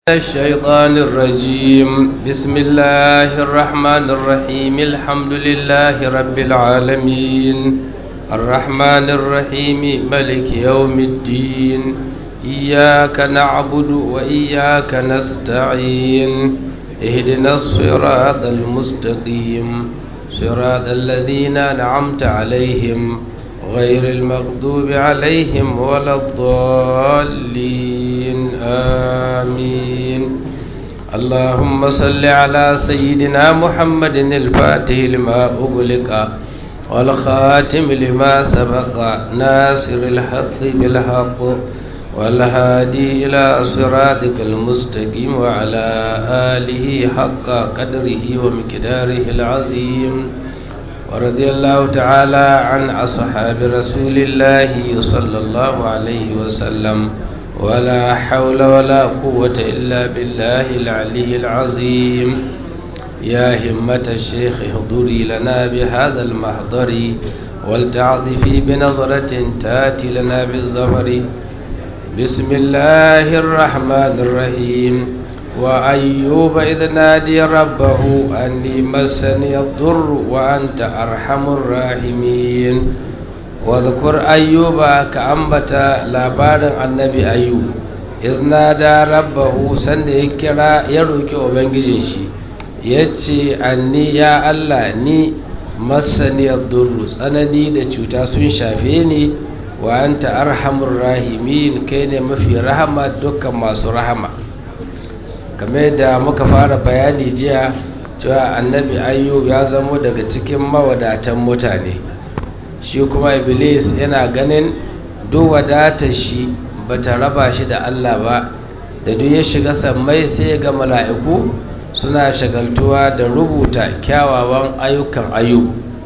الشيطان الرجيم بسم الله الرحمن الرحيم الحمد لله رب العالمين الرحمن الرحيم ملك يوم الدين إياك نعبد وإياك نستعين اهدنا الصراط المستقيم صراط الذين أنعمت عليهم غير المغضوب عليهم ولا الضالين آمين اللهم صل على سيدنا محمد الفاتح لما أغلق والخاتم لما سبق ناصر الحق بالحق والهادي إلى صراطك المستقيم وعلى آله حق قدره ومقداره العظيم ورضي الله تعالى عن أصحاب رسول الله صلى الله عليه وسلم ولا حول ولا قوة إلا بالله العلي العظيم يا همة الشيخ احضري لنا بهذا المحضر ولتعطفي بنظرة تاتي لنا بالظفر بسم الله الرحمن الرحيم وأيوب إذ نادي ربه أني مسني الضر وأنت أرحم الراحمين واذكر أيوب كأنبت لابار النبي أيوب إذ نادى ربه سند يكرا يروك وبنجيشي yace anni ya Allah ni masaniyar durru tsanani da cuta sun shafe ni wa anta arhamur rahimin kai ne mafi rahama dukkan masu rahama kamar da muka fara bayani jiya cewa annabi ayyub ya zamo daga cikin mawadatan mutane shi kuma iblis yana ganin duk wadatar shi ba ta raba shi da allah ba da duk ya shiga sammai sai ya ga mala'iku suna shagaltuwa da rubuta kyawawan ayyukan ayyub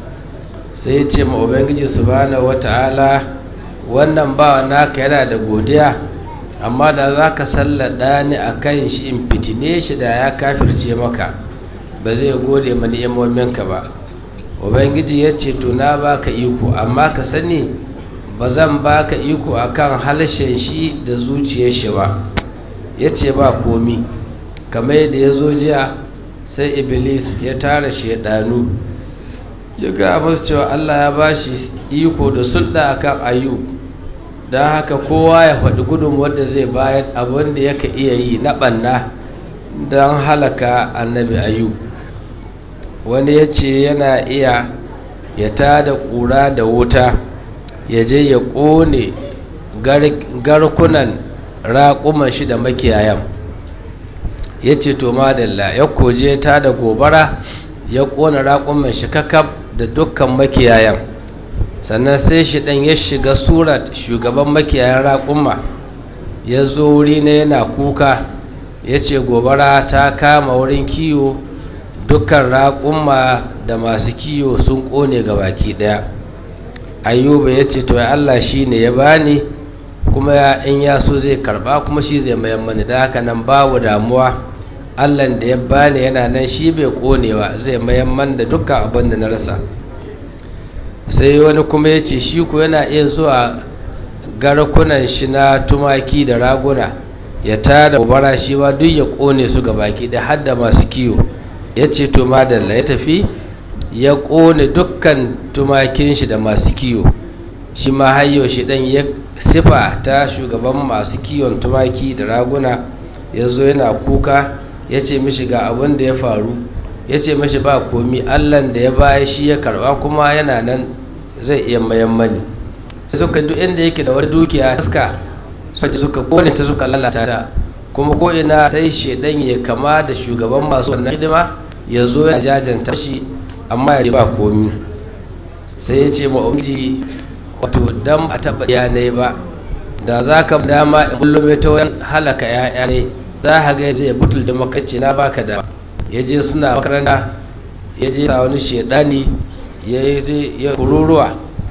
sai ya ce ma ubangiji subhanahu wata'ala wannan ba naka yana da godiya amma da za ka sallada ni a kan shi in fitine shi da ya kafirce maka ba zai gode ma ni'imominka ba ubangiji ya ce to na baka iko amma ka sani ba zan baka iko akan halshen shi da zuciyar shi ba ya ce ba komi kamar yadda ya zo jiya sai iblis ya tara shaidanu ya ga musu cewa allah ya ba shi iko da sulɗa akan ayyub don haka kowa ya faɗi gudun wadda zai bayan abin da yaka iya yi na ɓanna don halaka annabi ayu wani ya ce yana iya ya tada ƙura da wuta ya je ya ƙone garkunan raƙuman shi da makiyayan ya ce to madalla ya koje ta da gobara ya ƙona raƙuman shi kakab da dukkan makiyayan sannan sai shi ɗan ya shiga surat shugaban makiyayan raƙumma ya zo wuri na yana kuka ya ce gobara ta kama wurin kiyo dukkan raƙumma da masu kiyo sun ƙone ga baki ɗaya ayyuba ya ce to ya allah shi ne ya bani kuma ya in ya so zai karɓa kuma shi zai mayan mani da haka nan babu damuwa allan da ya bani yana nan shi bai ƙonewa zai mayan man da dukkan abin da na rasa sai wani kuma ya ce shi ku yana iya zuwa garkunan shi na tumaki da raguna ya tada gobara shi ma duk ya kone su ga baki da hadda masu kiwo ya ce to madalla ya tafi ya kone dukkan tumakin shi da masu kiwo shi ma hayyo shi dan ya sifa ta shugaban masu kiwon tumaki da raguna ya zo yana kuka ya ce mishi ga abin da ya faru ya ce mashi ba komi allan da ya baya shi ya karba kuma yana nan zai iya mayan mani suka duk inda yake da wani dukiya haska suka suka kone ta suka lalata ta kuma ko ina sai shedan ya kama da shugaban masu wannan hidima ya zo ya jajanta shi amma ya ba komi sai ya ce ma ubangiji wato dan a taba yanai ba da za ka dama in kullum ta wani halaka ya'ya ne za ka ga zai butulta makace na baka da ya je suna makaranta ya je sa wani shedani ya yi kururuwa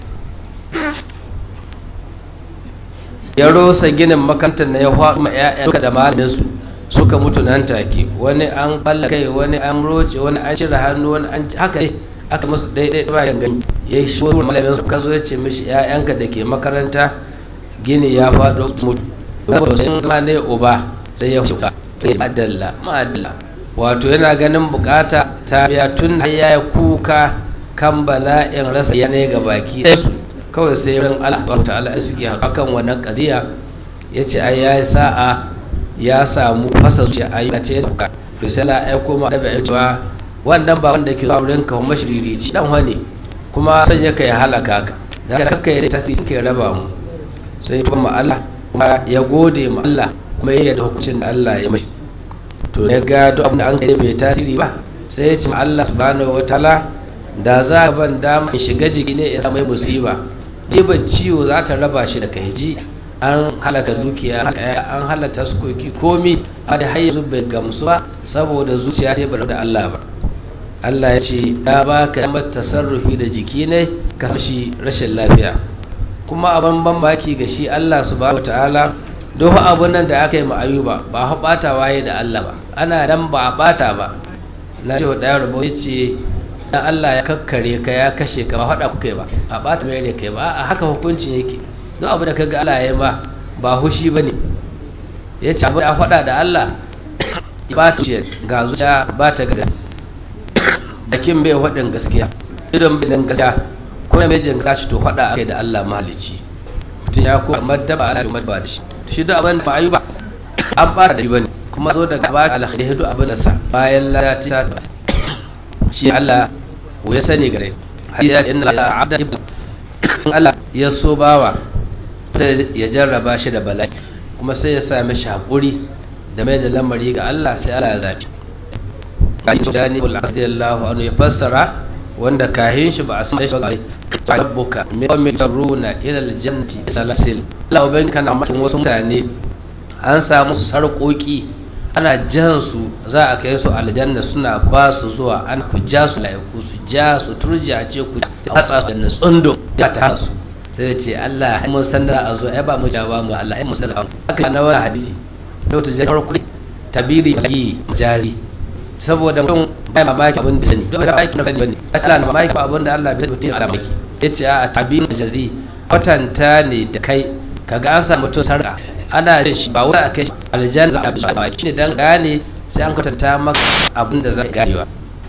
ya rosa ginin makarantar na ya faɗi ma 'ya'ya da malaminsu suka mutu nan take wani an balla kai wani an roce wani an cire hannu wani an haka ne aka musu daidai ba gani ya yi shi malamin su ka zo ya ce mishi 'ya'yanka da ke makaranta gini ya faɗo su mutu saboda sai zama ne uba sai ya shuka madalla madalla wato yana ganin bukata ta biya tun da ya kuka kan bala'in rasa yanayi ga baki su kawai sai ran Allah ta'ala ya suke hakan wannan kadiya ya ce ai ya sa'a ya samu fasa zuciya ayyuka ce da risala ya koma da bai cewa wannan ba wanda ke zuwa wurin ka kuma shiririci dan wani kuma sai ya kai halaka ka da kanka ya tasiri ke raba mu sai kuma Allah kuma ya gode ma Allah kuma ya yarda hukuncin da Allah ya mashi to ya ga duk abin da an kai bai tasiri ba sai ya ce ma Allah subhanahu wataala da za a ban dama in shiga jiki ne ya samu musiba jiban ciwo za ta raba shi da kai ji an halaka dukiya an halaka sukoki komi a da har yanzu bai gamsu ba saboda zuciya ce ba da Allah ba Allah ya ce ya ba ka damar tasarrufi da jiki ne ka shi rashin lafiya kuma abin ban baki ga shi Allah subhanahu wataala duk abun nan da aka yi ma ayuba ba ha bata waye da Allah ba ana dan ba a bata ba na ce wa ɗaya rubo ya ce dan Allah ya kakkare ka ya kashe ka ba faɗa kuka ba a bata mai kai ba a haka hukuncin yake duk abu da ka ga Allah ya ma ba hushi ba ne ya ce abu da faɗa da Allah ba ta ce ga zuciya ba ta ga bakin bai faɗin gaskiya idon bai dan gaskiya ko na mejin gaskiya shi to faɗa ake da Allah mahalici mutum ya ko maddaba ala madba da shi shi duk abin da ba ayi ba an fara da shi bane kuma zo daga ba alkhairi duk abin da sa bayan lati ta shi Allah ya sani gare hadisi inna abda ibn Allah ya so bawa sai ya jarraba shi da bala'i kuma sai ya sami shi haƙuri da mai da lamari ga Allah sai Allah ya zaɓi hadisi jani ul radiyallahu anhu ya fassara wanda kahin shi ba a san shi ga rabbuka min qawmin taruna ila aljannati salasil Allah uban kana makin wasu mutane an samu su sarƙoƙi ana jan su za a kai su aljanna suna ba su zuwa an ku ja su laiku su ja su turja ce ku hatsa su da tsundum ya ta su sai ce Allah mun san da a zo ai ba mu jaba mu Allah ai mun san da haka na wani hadisi to ta jar kuɗi tabiri bagi majazi saboda mutum bai mamaki abin da sani don da aiki na sani bane a tsala na mamaki abin da Allah bai mutum a mamaki yace a tabiri majazi kwatanta ne da kai kaga an samu mutum sarka ana jin shi ba wai a kai aljanna za a bi ba shine dan gane sai an kwatanta maka abin da zai ganewa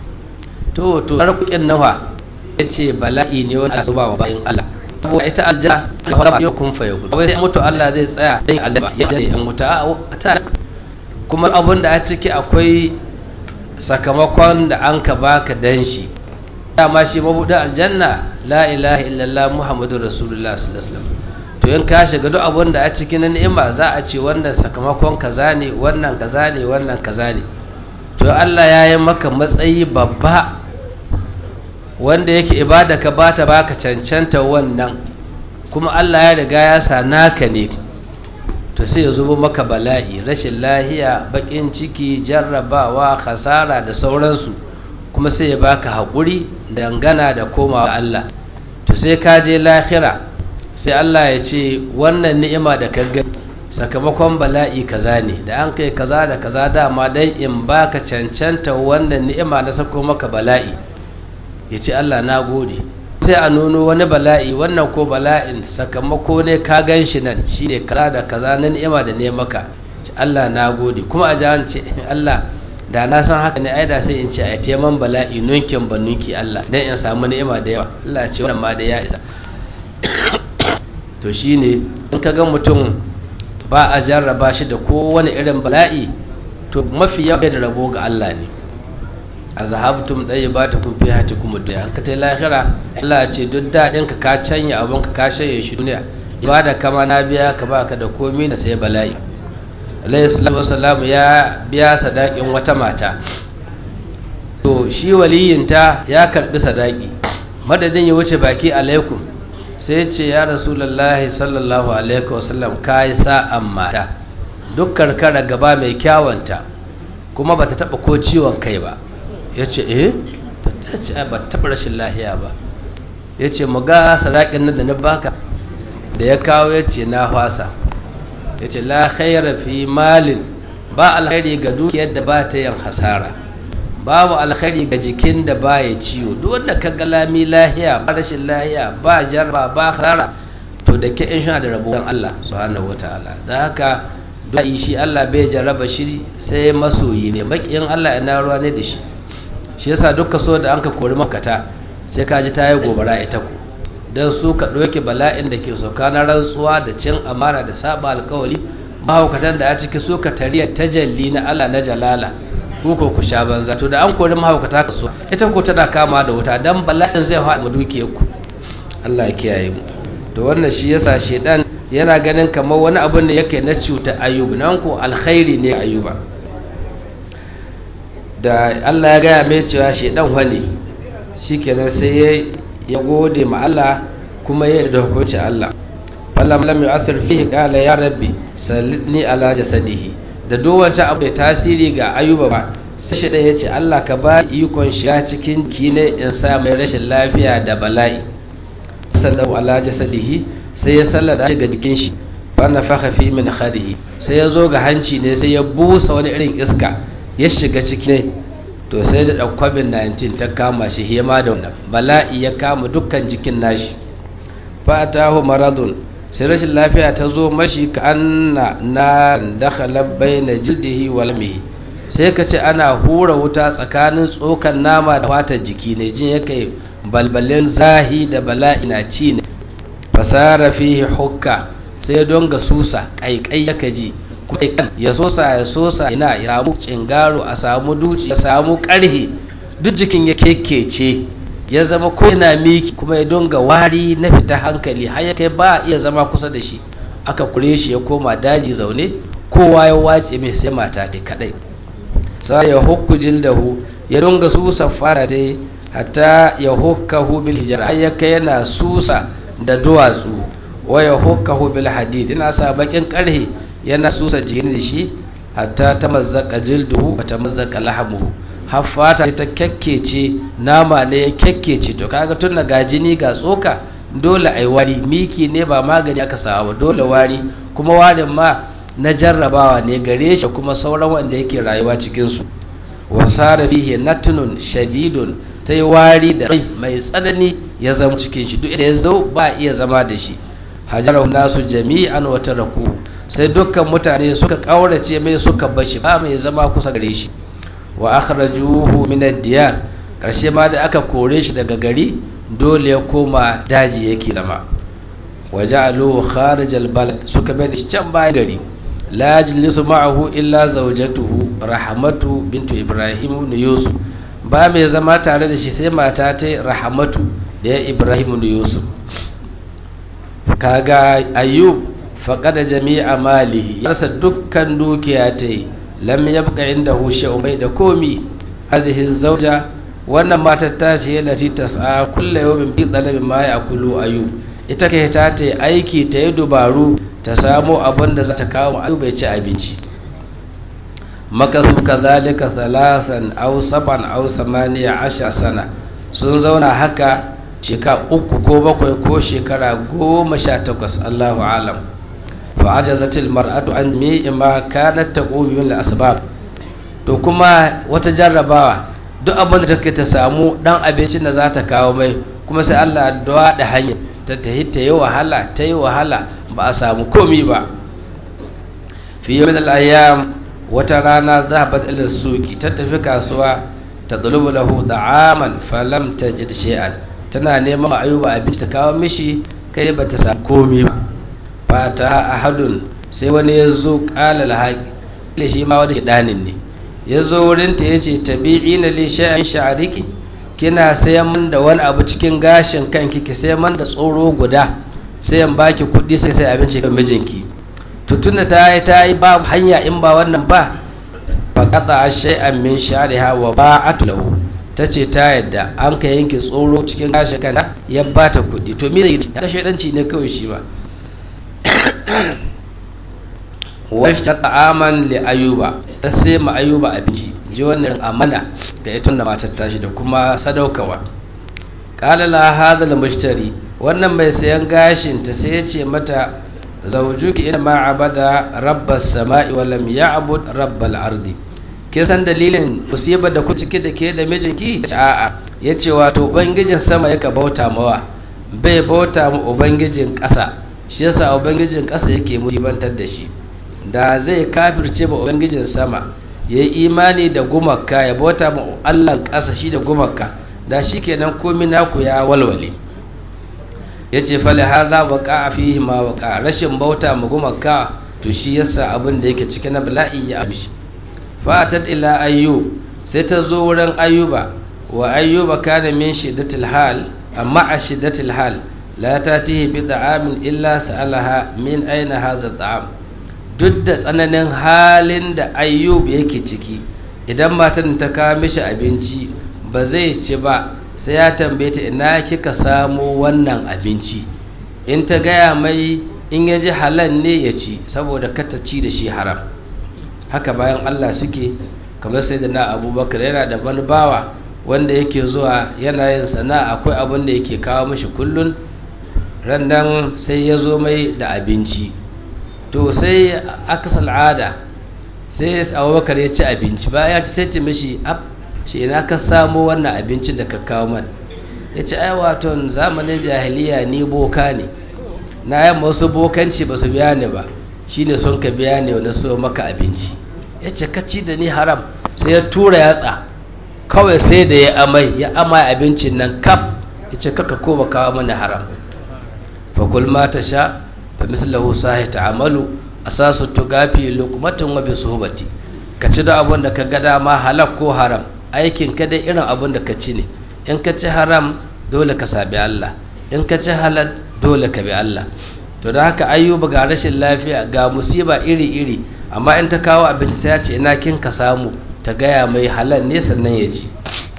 to to sarkukin nawa yace bala'i ne wanda zuba wa bayin Allah saboda ita aljanna Allah ba yakun fa yakun wai sai mutu Allah zai tsaya dan Allah ya dare an muta ta kuma abin da a ciki akwai sakamakon da an ka baka dan shi dama shi mabudin aljanna la ilaha illallah muhammadur rasulullah sallallahu alaihi wasallam to in ka shiga duk abin da a cikin ni'ima za a ce wannan sakamakon kaza ne wannan kaza ne wannan kaza ne to Allah ya yi maka matsayi babba wanda yake ibada ka bata baka cancanta wannan kuma Allah ya riga ya sa naka ne to sai ya zubo maka bala'i rashin lahiya bakin ciki jarrabawa khasara da sauransu kuma sai ya baka haƙuri dangana da komawa Allah to sai ka je lahira sai Allah ya ce wannan ni'ima da ka gani sakamakon bala'i kaza ne da an kai kaza da kaza dama dan in baka cancanta wannan ni'ima na sako maka bala'i ya ce Allah na gode sai a nuno wani bala'i wannan ko bala'in sakamako ne ka gan shi nan shi ne kaza da kaza na ni'ima da ne maka ce Allah na gode kuma a jihar ce Allah da na san haka ne ai da sai in ce a teman bala'i nunkin ba nunki Allah dan in samu ni'ima da yawa Allah ce wannan ma da ya isa to shine in ka ga mutum ba a jarraba shi da kowane irin bala'i to mafi yawa da rabo ga Allah ne a zahabtum ɗaya ba ta kun fi hati kuma duniya an ka ta lahira Allah ce duk daɗin ka ka canya abin ka ka shanye shi duniya ibada kama na biya ka ba ka da komi na sai bala'i alayhi salatu wasalam ya biya sadakin wata mata to shi waliyinta ya karbi sadaki madadin ya wuce baki alaikum sai ce ya rasulullahi sallallahu alaihi wasallam ka yi sa'an mata duk karkara gaba mai kyawanta kuma bata taba ko ciwon kai ba ya ce eh ba ta taɓa rashin lahiya ba ya ce mu ga sadaƙin nan da na baka da ya kawo ya ce na fasa ya ce la khaira fi malin ba alkhairi ga dukiyar da ba ta yin hasara babu alkhairi ga jikin da ba ya ciwo duk wanda ka ga lami lahiya ba rashin lahiya ba jarba ba hasara to da ke in sha da rabuwan Allah subhanahu wataala da haka du'a'i shi Allah bai jarraba shi sai masoyi ne makiyin Allah ina ruwa ne da shi shi yasa dukkan so da an ka kori makata sai ka ji ta yi gobara ita ku don su ka ɗauke bala'in da ke sauka na rantsuwa da cin amana da saba alkawari mahaukatan da a ciki su ka tariya tajalli na Allah na jalala ku ko ku sha banza to da an kori mahaukata ka so ita ko tana kama da wuta dan bala'in zai haɗa mu dukiyar ku Allah ya kiyaye mu to wannan shi yasa shedan yana ganin kamar wani abu ne yake na cuta ayyuba nan ko alkhairi ne ayyuba da Allah ya gaya mai cewa shedan wani shikenan sai ya gode ma Allah kuma ya da hukuncin Allah falam lam yu'athir fihi qala ya rabbi sallitni ala jasadihi da dowanta abu da tasiri ga ayuba ba sai shi ya ce Allah ka ba ikon shiga cikin kine in sa mai rashin lafiya da bala'i sallallahu ala jasadihi sai ya sallada shi ga jikin shi fa nafakha fi min khadihi sai ya zo ga hanci ne sai ya busa wani irin iska ya shiga ciki ne to sai da covid-19 ta kama shi hema da wannan bala'i ya kama dukkan jikin nashi fa atahu maradun sai rashin lafiya ta zo mashi ka anna na dakhala baina jildihi wal mihi sai ka ce ana hura wuta tsakanin tsokan nama da fatar jiki ne jin yake balbalin zahi da bala'i na ci ne fasara fihi hukka sai don ga susa kaikai yaka ji kuma kan ya sosa ya sosa ina ya samu cingaro a samu duci ya samu karhe duk jikin ya kekece ya zama ko yana miki kuma ya donga wari na fita hankali har ya kai ba iya zama kusa da shi aka kure shi ya koma daji zaune kowa ya wace mai sai mata ta kadai sai ya hukku jildahu ya donga susa fara ta hatta ya hukkahu bil hijra har ya kai yana susa da duwatsu wa ya hukkahu bil hadid ina sa bakin karhe yana susa jikin da shi hatta ta mazzaka jilduhu wa ta mazzaka lahamuhu har fata ta kyakkece nama ne ya kyakkece to kaga tun da ga jini ga tsoka dole ai wari miki ne ba magani aka sawa ba dole wari kuma warin ma na jarrabawa ne gare shi kuma sauran wanda yake rayuwa cikin su wa sara fihi natnun shadidun sai wari da rai mai tsanani ya zama cikin shi duk da ya zo ba iya zama da shi hajarahu nasu jami'an wa taraku sai dukkan mutane suka kaurace mai suka bashi ba mai zama kusa gare shi wa akhrajuhu min ad-diyar karshe ma da aka kore shi daga gari dole ya koma daji yake zama waja'aluhu kharij al-balad suka bai da shi can bayan gari la yajlisu ma'ahu illa zawjatuhu rahmatu bintu ibrahim ibn yusuf ba mai zama tare da shi sai mata ta rahmatu da ya ibrahim ibn yusuf kaga ayyub faqada jami'a malihi yarsa dukkan dukiya ta yi lam yabqa indahu shay'un bai da komi hadhihi zawja wannan matar ta ce lati tas'a kullu yawmin bi talabi ma ya'kulu ayyub ita kai ta ta aiki ta yi dubaru ta samo abin da za ta kawo ayyub bai ci abinci makasu kadhalika thalathan aw saban aw samaniya ashar sana sun zauna haka shekara uku ko bakwai ko shekara goma sha takwas Allahu alam fa ajazatil mar'atu an mi ma kanat taqumi min asbab to kuma wata jarrabawa duk abin da take ta samu dan abincin da za ta kawo mai kuma sai Allah ya da hanya ta tahi ta yi wahala ta yi wahala ba a samu komi ba fi yawmin al-ayyam wata rana zahabat ila suqi ta tafi kasuwa ta dulubu lahu da'aman falam tajid shay'an tana neman ayuba abinci ta kawo mishi kai ba ta samu komi ba fata ahadun sai wani ya zo kala alhaqi shi ma wani shidanin ne ya zo wurin ta yace tabi'ina li shay'an sha'riki kina sayan man da wani abu cikin gashin kanki ki sayan man da tsoro guda sai an baki kuɗi sai sai abinci kan mijinki to tunda ta yi ta yi ba hanya in ba wannan ba faqata shay'an min sha'riha wa ba'at lahu tace ta yadda an ka yanke tsoro cikin gashin kanta ya bata kuɗi to me zai ka shedanci ne kawai shi ba washta ta'aman li ayuba ta sai ma ayuba abinci ji wannan amana ga ita da matar tashi da kuma sadaukawa qala la hadha al mushtari wannan mai sayan gashin ta sai ya ce mata zawjuki ina ma abada rabbas sama'i wa lam ya'bud rabbal ardi ke san dalilin musibar da ku cike da ke da mijinki a'a yace wato ubangijin sama yaka bauta mawa bai bauta mu ubangijin ƙasa shi yasa ubangijin ƙasa yake musibantar da shi da zai kafirce ba ubangijin sama ya yi imani da gumaka ya bauta ma allah ƙasa shi da gumaka da shi kenan komi naku ya walwale ya ce fali haza waka a fihi ma waka rashin bauta ma gumaka to shi yasa abin da yake ciki na bala'i ya amshi fatat ila ayyub sai ta zo wurin ayyuba wa ayyuba kana min shiddatil hal amma a shiddatil hal la tatihi bi da'amin illa sa'alaha min aina hadha ta'am duk da tsananin halin da ayyub yake ciki idan matan ta kawo mishi abinci ba zai ci ba sai ya tambaye ta ina kika samo wannan abinci in ta gaya mai in ya ji halal ne ya ci saboda kata ci da shi haram haka bayan allah suke kamar sai da na abubakar yana da wani bawa wanda yake zuwa yana yin sana'a akwai abin da yake kawo mashi kullun rannan sai ya zo mai da abinci to sai aka al'ada sai abubakar ya ci abinci ba ya ci sai ci mashi ab shi ina ka samo wannan abincin da ka kawo man ya ce ai waton zamanin jahiliya ni boka ne na yamma wasu bokanci ba su biya ni ba shine son ka biya ne na so maka abinci ya ce kaci da ni haram sai ya tura yatsa kawai sai da ya amai ya amai abincin nan kaf ya ce kaka ko ba kawo mana haram fakul ma ta sha fa mislahu sahi ta'amalu asasu tugafi luqmatun wa bisuhbati ka ci da abun da ka ga dama halak ko haram aikin ka dai irin abun da ka ci ne in ka ci haram dole ka sabi Allah in ka ci halal dole ka bi Allah to da haka ayyuba ga rashin lafiya ga musiba iri-iri amma in ta kawo abinci sai ya ce ina kin ka samu ta gaya mai halal ne sannan ya ji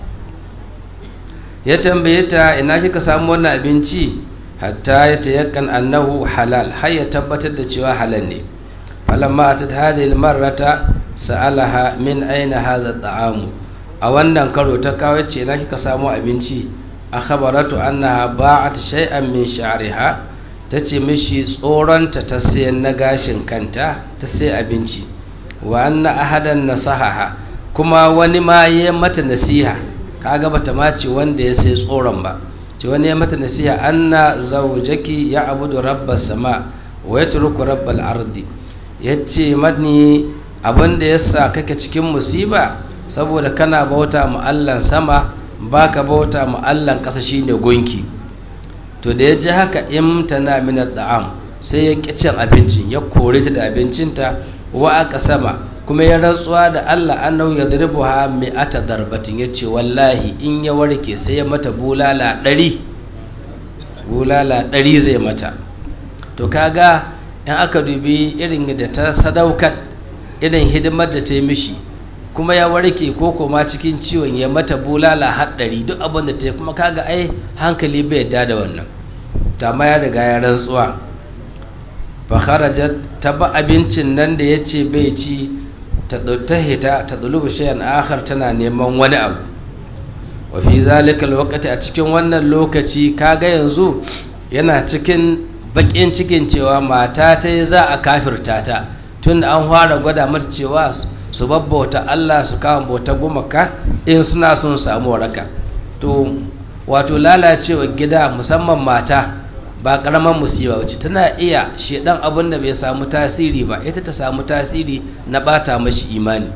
ya tambaye ta ina kika samu wannan abinci hatta ya tayakkan annahu halal har ya tabbatar da cewa halal ne falamma atat hadhihi almarrata sa'alaha min aina hadha at'amu a wannan karo ta kawo ce ina kika samu abinci akhbaratu annaha ba'at shay'an min sha'riha ta ce mishi tsoronta ta sayan na gashin kanta ta sai abinci wa anna ahadan nasahaha kuma wani ma ya mata nasiha kaga bata ma ce wanda ya sai tsoron ba ce wani ya mata nasiha anna zawjaki ya abudu rabbas sama wa yatruku rabbal ardi yace mani abinda yasa kake cikin musiba saboda kana bauta mu Allah sama baka bauta mu Allah ƙasa shine gonki to da ya ji haka imtana min da'am sai ya ƙi cin abincin ya kore ta da abincinta wa aka sama kuma ya rantsuwa da Allah annahu yadribu ha mi'ata darbatin yace wallahi in ya warke sai ya mata bulala ɗari bulala ɗari zai mata to kaga in aka dubi irin da ta sadaukar irin hidimar da ta yi mishi kuma ya warke ko koma cikin ciwon ya mata bulala haɗari duk abin da ta yi kuma kaga ai hankali bai yadda da wannan amma ya riga ya rantsuwa fakharajat ta ba abincin nan da ya ce bai ci ta hita ta ɗulubu shayan akhar tana neman wani abu wa fi zalika lokaci a cikin wannan lokaci kaga yanzu yana cikin bakin cikin cewa mata ta yi za a kafirta ta tun da an fara gwada mata cewa su babbauta Allah su kama bauta gumaka in suna son samu waraka to wato lalacewa gida musamman mata ba karaman musiba wacce tana iya shedan abin da bai samu tasiri ba ita ta samu tasiri na bata mashi imani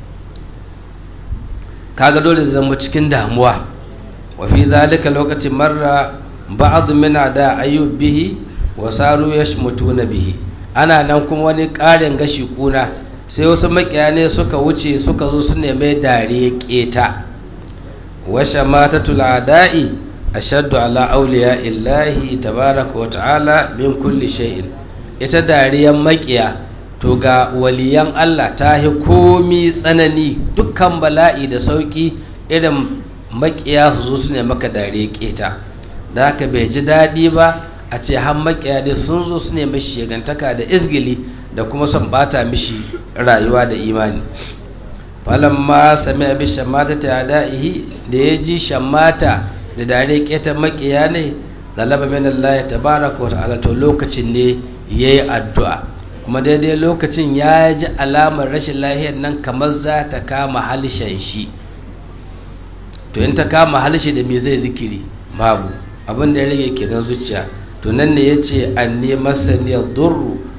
kaga dole zama cikin damuwa wa fi zalika lokacin marra ba'd min da ayyub bihi wa saru yashmutuna bihi ana nan kuma wani ƙarin gashi kuna sai wasu makiyane suka wuce suka zo su neme dariya keta wa shamatatul ada'i ashaddu ala auliya illahi tabaraka wa ta'ala min kulli shay'in ita dariyan makiya to ga waliyan Allah ta yi komi tsanani dukkan bala'i da sauki irin makiya su zo su ne maka dariya keta da haka bai ji daɗi ba a ce har makiya dai sun zo su ne mashi shigantaka da izgili da kuma son bata mishi rayuwa da imani falamma sami abi shamata ta da'ihi da ya ji shamata da dare keta makiya ne zalaba min Allah tabaraka wa ta'ala to lokacin ne yayi addu'a kuma daidai lokacin ya ji alamar rashin lahiyar nan kamar za ta kama halishan shi to in ta kama halishi da me zai zikiri babu abin da ya rage kenan zuciya to nan ne yace anni masaniyar durru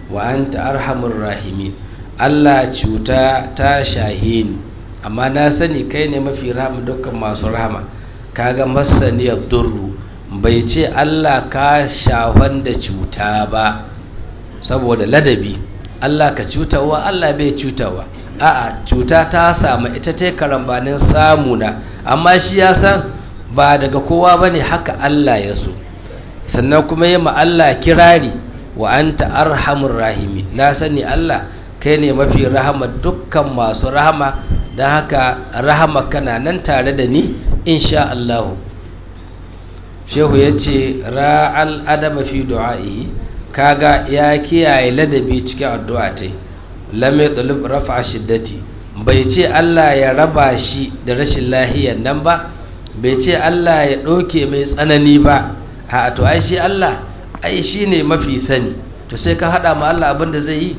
wa anta arhamur rahimin Allah cuta ta shahe ni amma na sani kai ne mafi rahama dukkan masu rahama kaga masaniyar durru bai ce Allah ka shahon da cuta ba saboda ladabi Allah ka cutawa Allah bai cutawa a'a cuta ta samu ita ta karambanin samuna amma shi ya san ba daga kowa bane haka Allah ya so sannan kuma yi ma Allah kirari wa anta arhamur rahimi na sani Allah kai ne mafi rahama dukkan masu rahama don haka rahama kana nan tare da ni insha Allahu shehu ya ce ra'al adama fi du'a'ihi kaga ya kiyaye ladabi cikin addu'a ta lam yadlub rafa shiddati bai ce Allah ya raba shi da rashin lahiyar nan ba bai ce Allah ya ɗauke mai tsanani ba a to ai shi Allah ai shi ne mafi sani to sai ka haɗa ma Allah abin da zai yi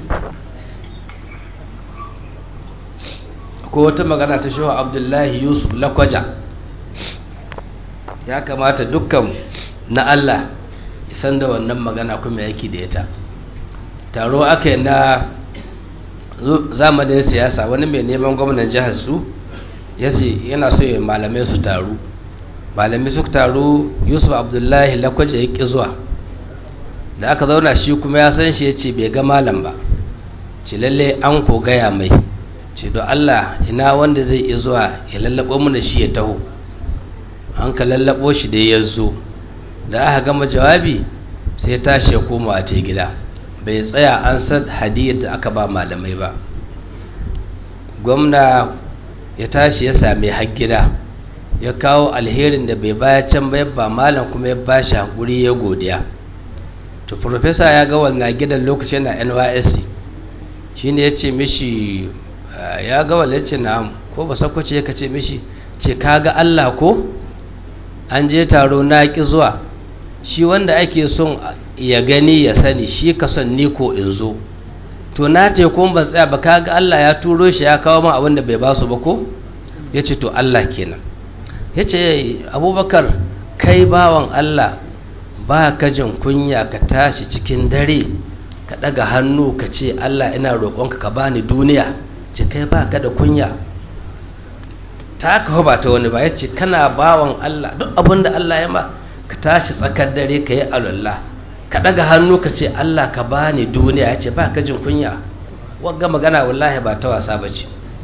ko wata magana ta shehu abdullahi yusuf lakwaja ya kamata dukkan na Allah san da wannan magana kuma yake da ita taro aka yi na zamanin siyasa wani mai neman gwamnan jihar su yana so ya malamai su taru malamai su taru yusuf abdullahi lakwaje ya ƙi zuwa da aka zauna shi kuma ya san shi ya ce bai ga malam ba ce lalle an ko gaya mai ce don allah ina wanda zai iya zuwa ya lallabo mana shi ya taho an ka lallabo shi da ya zo da aka gama jawabi sai tashi ya koma a gida bai tsaya an san hadiyar da aka ba malamai ba gwamna ya tashi ya same har gida ya kawo alherin da bai baya can ba ba malam kuma ya ba shi hakuri ya godiya to profesa ya ga wannan gidan lokacin na nysc shine ya ce mishi ya ga wannan ce na ko ba sakwace ya ce mishi ce ka ga allah ko an je taro na ki zuwa shi wanda ake son ya gani ya sani shi ka son ni ko in zo to na te kun ban tsaya ba kaga Allah ya turo shi ya kawo min abin da bai basu ba ko ya ce to Allah kenan ya ce abubakar kai bawan Allah ba ka jin kunya ka tashi cikin dare ka ɗaga hannu ka ce Allah ina roƙonka ka bani duniya ce kai ba ka da kunya ta ka ba ta wani ba ya ce kana bawan Allah duk abin da Allah ya ma ka tashi tsakar dare ka yi alwallah ka ɗaga hannu ka ce Allah ka bani duniya ya ce ba ka jin kunya wagga magana wallahi ba ta wasa ba ce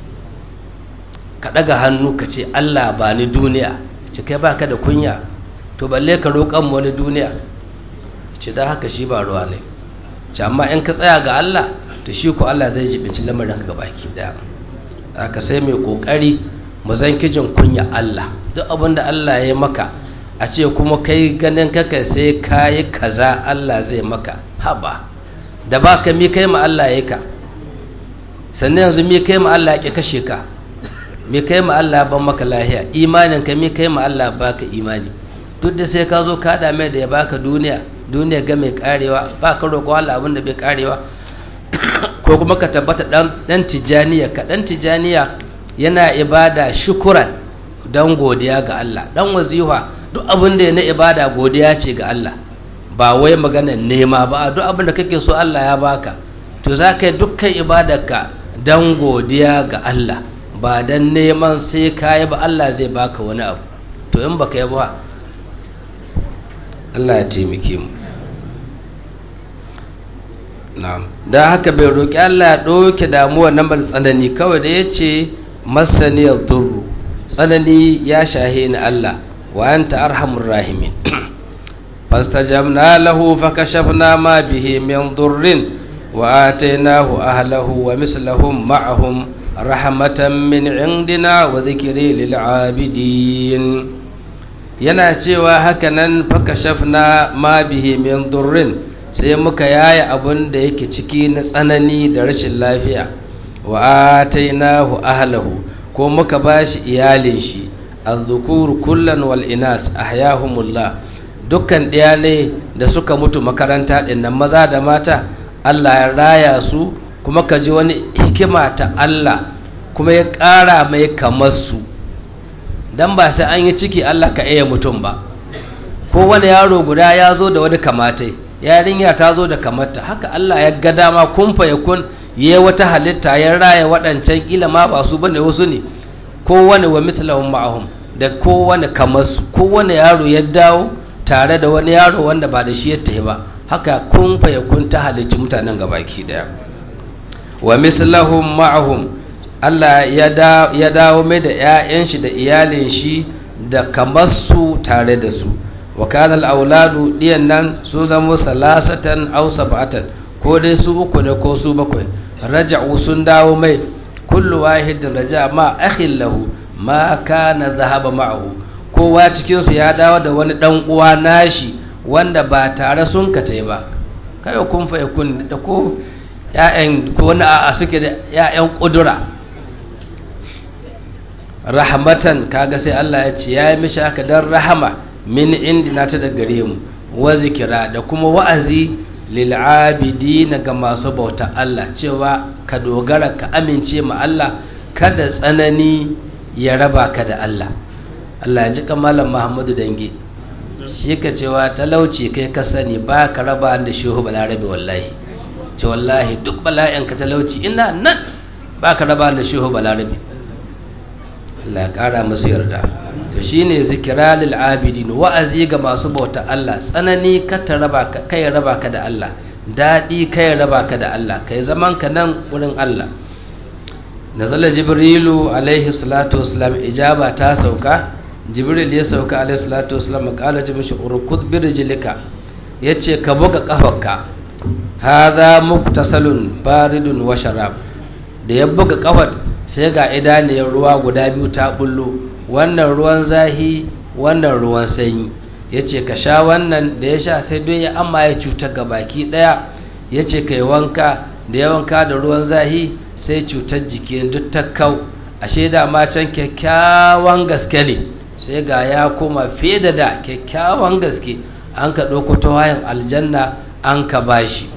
ka ɗaga hannu ka ce Allah ba ni duniya ce kai ba ka da kunya to balle ka roƙon wani duniya ce da haka shi ba ruwa ne ce amma in ka tsaya ga Allah to shi ko Allah zai jibinci lamarin ka baki daya aka sai mai kokari mu zan kijin kunya Allah duk abin da Allah ya maka a ce kuma kai ganin kaka sai kayi kaza Allah zai maka haba da ba ka mi kai ma Allah ya ka sannan yanzu mi kai ma Allah ya kashe ka mi kai ma Allah ban maka lahiya imanin ka mi kai ma Allah baka imani duk da sai ka zo ka dame da ya baka duniya duniya ga mai karewa ba ka roƙo Allah abin da bai karewa ko kuma ka tabbata dan tijaniya ka dan tijaniya yana ibada shukuran dan godiya ga Allah dan wazifa duk abin da na ibada godiya ce ga Allah ba wai magana nema ba duk abin da kake so Allah ya baka to za ka yi dukkan ibadarka dan godiya ga Allah ba dan neman sai ka yi ba Allah zai baka wani abu to in baka yi ba Allah ya taimake mu da haka bai roƙi Allah ya ɗauke damuwa nan bar tsanani kawai da ya ce masaniyar durru tsanani ya shahe ni Allah wa anta arhamur rahimin fastajabna lahu fakashafna ma bihi min durrin wa atainahu ahlahu wa mislahum ma'ahum rahmatan min indina wa dhikri lil abidin yana cewa hakanan fakashafna ma bihi min durrin sai muka yaya abun da yake ciki na tsanani da rashin lafiya wa atainahu ahlahu ko muka bashi iyalin shi azzukuru kullan wal inas ahyahumullah dukkan ɗaya ne da suka mutu makaranta ɗin nan maza da mata Allah ya raya su kuma ka ji wani hikima ta Allah kuma ya ƙara mai kamar su dan ba sai an yi ciki Allah ka iya mutum ba ko wani yaro guda ya zo da wani kamatai yarinya ta zo da kamarta haka Allah ya ga dama kumfa ya kun ya wata halitta ya raya waɗancan ƙila ma ba su bane wasu ne kowane wa mislahum ma'ahum da kowane kamar su kowane yaro ya dawo tare da wani yaro wanda ba da shi ya tafi ba haka kumfa ya kun ta halicci mutanen gabaki daya wa mislahum ma'ahum Allah ya dawo mai da 'ya'yan shi da iyalin shi da kamar su tare da su wa kanal auladu diyan nan sun zama salasatan aw sab'atan ko dai su uku ne ko su bakwai raja'u sun dawo mai kullu wahidin raja ma akhin lahu ma kana zahaba ma'ahu kowa cikin su ya dawo da wani dan uwa nashi wanda ba tare sun katai ba kai kun fa kun da ko ƴaƴan ko wani a suke da ƴaƴan kudura rahmatan kaga sai Allah ya ce ya yi mishi haka dan rahama min indina ta da gare mu wa zikira da kuma wa'azi lil abidin ga masu bauta Allah cewa ka dogara ka amince ma Allah kada tsanani ya raba ka da Allah Allah ya ji kamalan Muhammadu dange shi ka cewa talauci kai ka sani ba ka raba da shehu balarabe wallahi ce wallahi duk bala'in ka talauci ina nan ba ka raba da shehu balarabe Allah ya kara musu yarda to shine zikira lil abidin wa'azi ga masu bauta Allah tsanani ka ta raba ka kai raba ka da Allah dadi kai raba ka da Allah kai zaman ka nan wurin Allah nazala jibrilu alaihi salatu wassalam ijaba ta sauka jibril ya sauka alaihi salatu wassalam kala ji mishi urkud bi rijlika yace ka buga kafarka hadha muktasalun baridun wa sharab da ya buga kafar sai ga idaniyar ruwa guda biyu ta bullo wannan ruwan zahi wannan ruwan sanyi ya ce ka sha wannan da ya sha sai don ya amma ya cutar ga baki daya ya ce ka yi wanka da ya wanka da ruwan zahi sai cutar jiki duk ta kau ashe da ma can kyakkyawan gaske ne sai ga ya koma fiye da da kyakkyawan gaske an ka ɗauko tawayen aljanna an ka bashi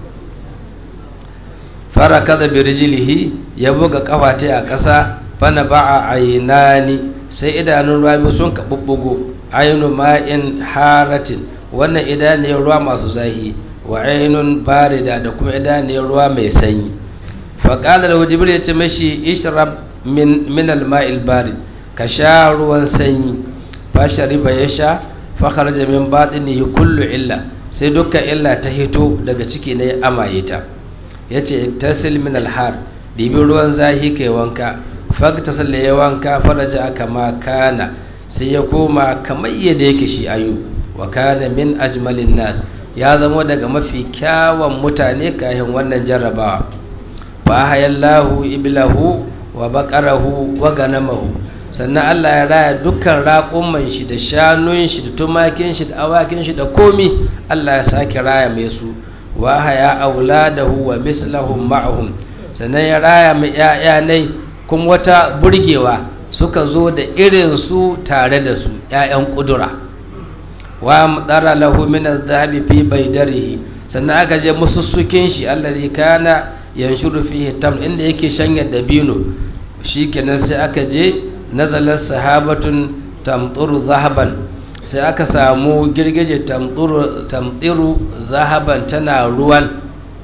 fara kada birjilihi ya buga kafata a ƙasa fana ba a ainani sai idanun ruwa biyu sun ka bubbugo ainu ma'in haratin wannan idaniyar ruwa masu zahi wa ainun barida da kuma idaniyar ruwa mai sanyi faƙala da jibril ya ce mashi ishrab min min al-ma'il barid ka sha ruwan sanyi fa shariba ya sha fa kharaja min batinihi kullu illa sai dukkan illa ta hito daga ciki ne amaye ta yace tasil min al-har dibi ruwan zahi kai wanka fakta salle ya wanka faraja aka ma kana sai ya koma kamar yadda yake shi ayu wa kana min ajmalin nas ya zama daga mafi kyawun mutane kayan wannan jarrabawa fa hayallahu iblahu wa baqarahu wa ganamahu sannan Allah ya raya dukkan raƙuman shi da shanun shi da tumakin shi da awakin shi da komi Allah ya sake raya mai su wa haya auladahu wa mislahum ma'ahum sannan ya raya mai ƴaƴanai kuma wata burgewa suka zo da irin su tare da su ƴaƴan ƙudura wa mudara lahu min adh-dhahabi fi baydarihi sannan aka je musussukin shi allazi kana yanshuru fihi tam inda yake shanya dabino shikenan sai aka je nazalar sahabatun tamturu zahaban sai aka samu girgije tamtiru zahaban tana ruwan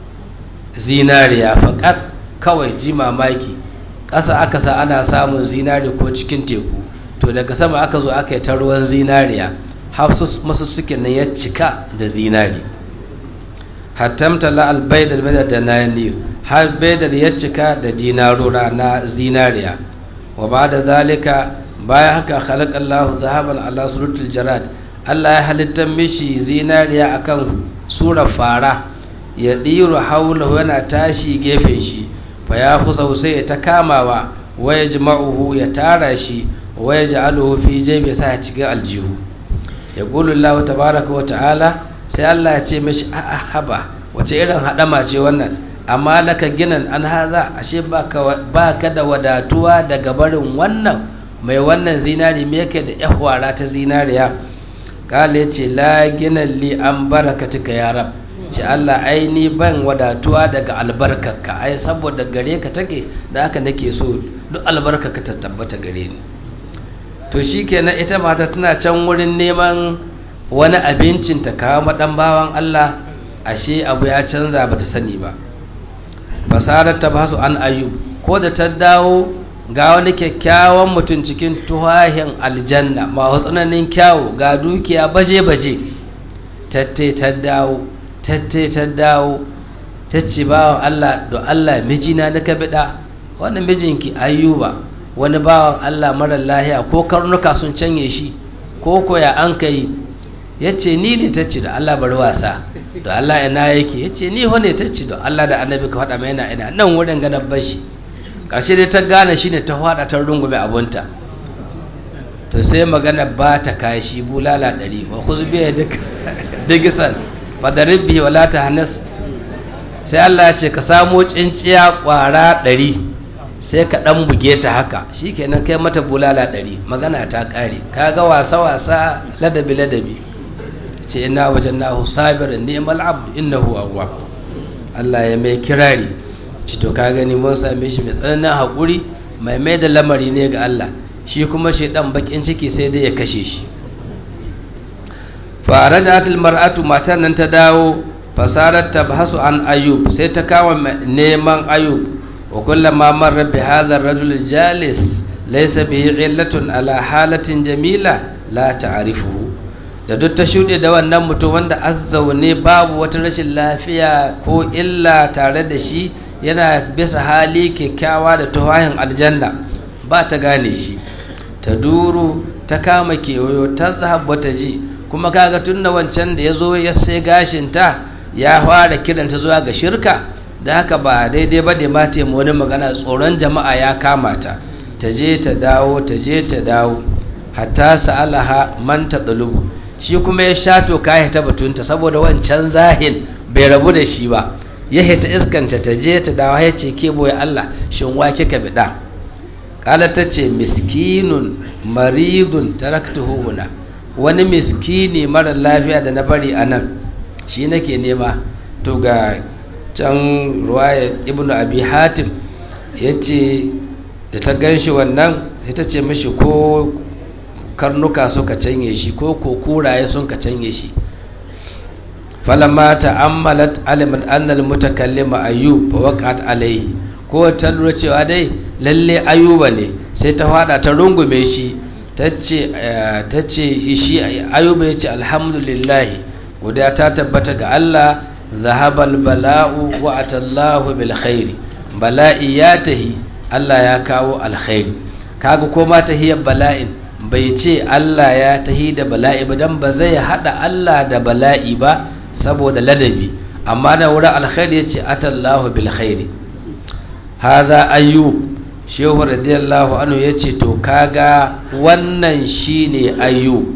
zinariya faƙat kawai ji mamaki ƙasa aka sa ana samun zinari ko cikin teku to daga sama aka zo aka yi ta ruwan zinariya masu suke nan ya cika da zinari hattamta la albaidar bada da nanir har baidar ya cika da dinarura na zinariya wa ba da zalika bayan haka khalaqallahu zahaban ala suratul jarad Allah ya halitta mishi zinariya akan sura fara ya diru haulahu yana tashi gefen shi fa ya kusa sai ya ta kamawa wa yajma'uhu ya tara shi wa yaj'aluhu fi jaybi sa ya cikin aljihu ya qulu Allah tabaaraka wa ta'ala sai Allah ya ce mishi a'a haba wace irin hadama ce wannan amma laka ginan an haza ashe baka da wadatuwa daga barin wannan mai wannan zinari me yake da yahwara ta zinariya kala ya ce la ginan li an barakatika ya rab ce Allah ai ni ban wadatuwa daga albarkarka ai saboda gare ka take da haka nake so duk albarkarka ta tabbata gare ni to shikenan ita mata tana can wurin neman wani abincin ta kawo madan bawan Allah ashe abu ya canza ba ta sani ba fasarar ta basu an ayub ko da ta dawo ga wani kyakkyawan mutum cikin tuhahin aljanna masu tsananin kyawu ga dukiya baje-baje tattai ta dawo tattai ta dawo ta ce bawan Allah da Allah mijina na kabida wannan mijinki ayyuba wani bawan Allah marar lahiya ko karnuka sun canye shi ko koya an kai ya ce ni ne ta ce da Allah bari wasa da Allah ina yake ya ce ni wane ta ce da Allah da annabi ka faɗa mai yana ina nan wurin ganin bashi ƙarshe dai ta gane shi ne ta faɗa ta rungume abunta to sai magana ba ta kashi bulala ɗari wa kuzbiya digisan fadarin bihi wala ta hannas sai Allah ya ce ka samo tsinciya ƙwara ɗari sai ka ɗan buge ta haka shi kenan kai mata bulala ɗari magana ta ƙare ka ga wasa-wasa ladabi-ladabi ce ina wajen nahu sabirin neman abu innahu awwa Allah ya mai kirari ci to ka gani mun same shi mai tsananin haƙuri mai mai da lamari ne ga Allah shi kuma shi ɗan bakin ciki sai dai ya kashe shi farajatul mar'atu matan nan ta dawo fasarar tabhasu an ayub sai ta kama neman ayub wa kullama marra bi hadha ar-rajul jalis laysa bihi illatun ala halatin jamila la ta'rifuhu da duk ta shuɗe da wannan mutum wanda azzaune babu wata rashin lafiya ko illa tare da shi yana bisa hali kyakkyawa da tawahin aljanna ba ta gane shi ta duru ta kama kewayo ta zahabba ta ji kuma kaga tun da wancan da ya zo ya sai gashinta ya fara kiranta zuwa ga shirka da haka ba daidai ba da mata mu wani magana tsoron jama'a ya kama ta ta je ta dawo ta je ta dawo hatta sa'alaha man ta ɗalubu shi kuma ya sha toka ya ta batunta saboda wancan zahin bai rabu da shi ba ya hita iskanta ta je ta dawo ya ce ke boye Allah shin wa kika biɗa kala ta ce miskinun maridun taraktuhu huna wani miskini mara lafiya da na bari a nan shi nake nema to ga can ruwaya ibnu abi hatim ya ce da ta gan shi wannan ita ce mishi ko karnuka suka canye shi ko ko kuraye sun ka canye shi falamma ta'ammalat alimat annal mutakallima ayyub fa waqat alayhi ko ta lura cewa dai lalle ayuba ne sai ta fada ta rungume shi tace tace shi ayuba yace alhamdulillah godiya ta tabbata ga Allah zahabal bala'u wa atallahu bil khairi bala'i ya tahi Allah ya kawo alkhairi kaga ko ma tahiyar bala'in bai ce Allah ya tahi da bala'i ba dan ba zai hada Allah da bala'i ba saboda ladabi amma da wurin alkhairi yace atallahu bil khairi hadha ayyub shehu radiyallahu anhu yace to kaga wannan shine ayyub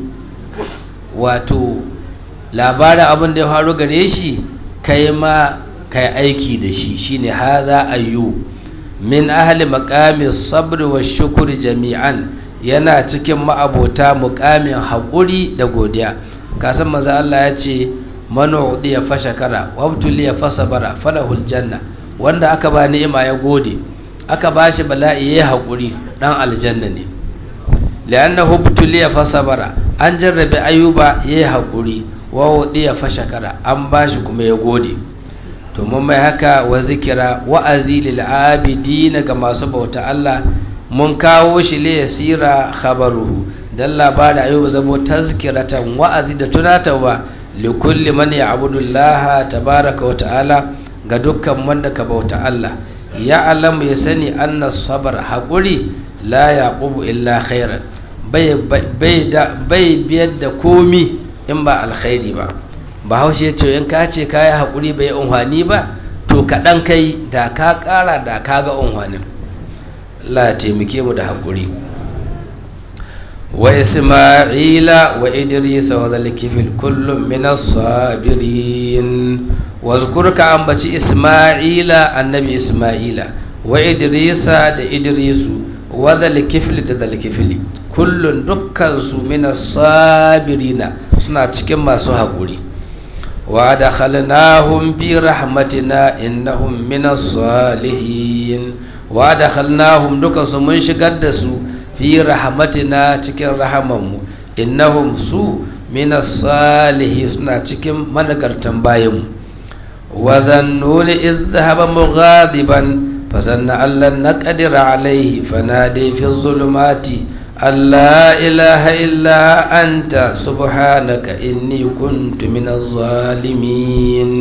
wato labarin abin da ya faru gare shi kai ma kai aiki da shi shine hadha ayyub min ahli maqami sabr wa shukri jami'an yana cikin ma'abota muqamin haƙuri da godiya kasan manzo Allah ya ce man udiya fa shakara wa ya fasabara falahul janna wanda aka ba ni'ima ya gode aka ba shi bala'i yayi haƙuri dan aljanna ne li'annahu butuliya fasabara an jarrabe ayuba yayi haƙuri wa udiya fa shakara an ba shi kuma ya gode to mun mai haka wa zikira wa'azi lil abidin ga masu bauta Allah mun kawo shi li yasira khabaruhu dan labarin ayuba zamo tazkiratan wa'azi da tunatarwa li kulli man ya'budu Allah tabaraka wa ta'ala ga dukkan wanda ka bauta Allah ya alamu ya sani anna sabar haƙuri la yaqubu illa khairan bai bai biyar da komi in ba alkhairi ba bahaushe ce in ka ce kayi haƙuri bai unhwani ba to kaɗan kai da ka ƙara da ka ga unhwanin Allah ya taimake mu da haƙuri wa isma'ila wa idrisa wa zalikifil kullum min as-sabirin wa zkurka ambaci isma'ila annabi isma'ila wa idrisa da idrisu wa zalikifil da zalikifili kullun dukkan su min as-sabirina suna cikin masu haƙuri wa dakhalnahum fi rahmatina innahum minas salihin wa dakhalnahum duka su mun shigar da su fi rahmatina cikin rahamanmu innahum su minas salihin suna cikin managartan bayanmu wa dhannuni idh dhahaba mughadiban فظن أن لن نقدر عليه فنادي في الظلمات أن لا إله إلا أنت سبحانك إني كنت من الظالمين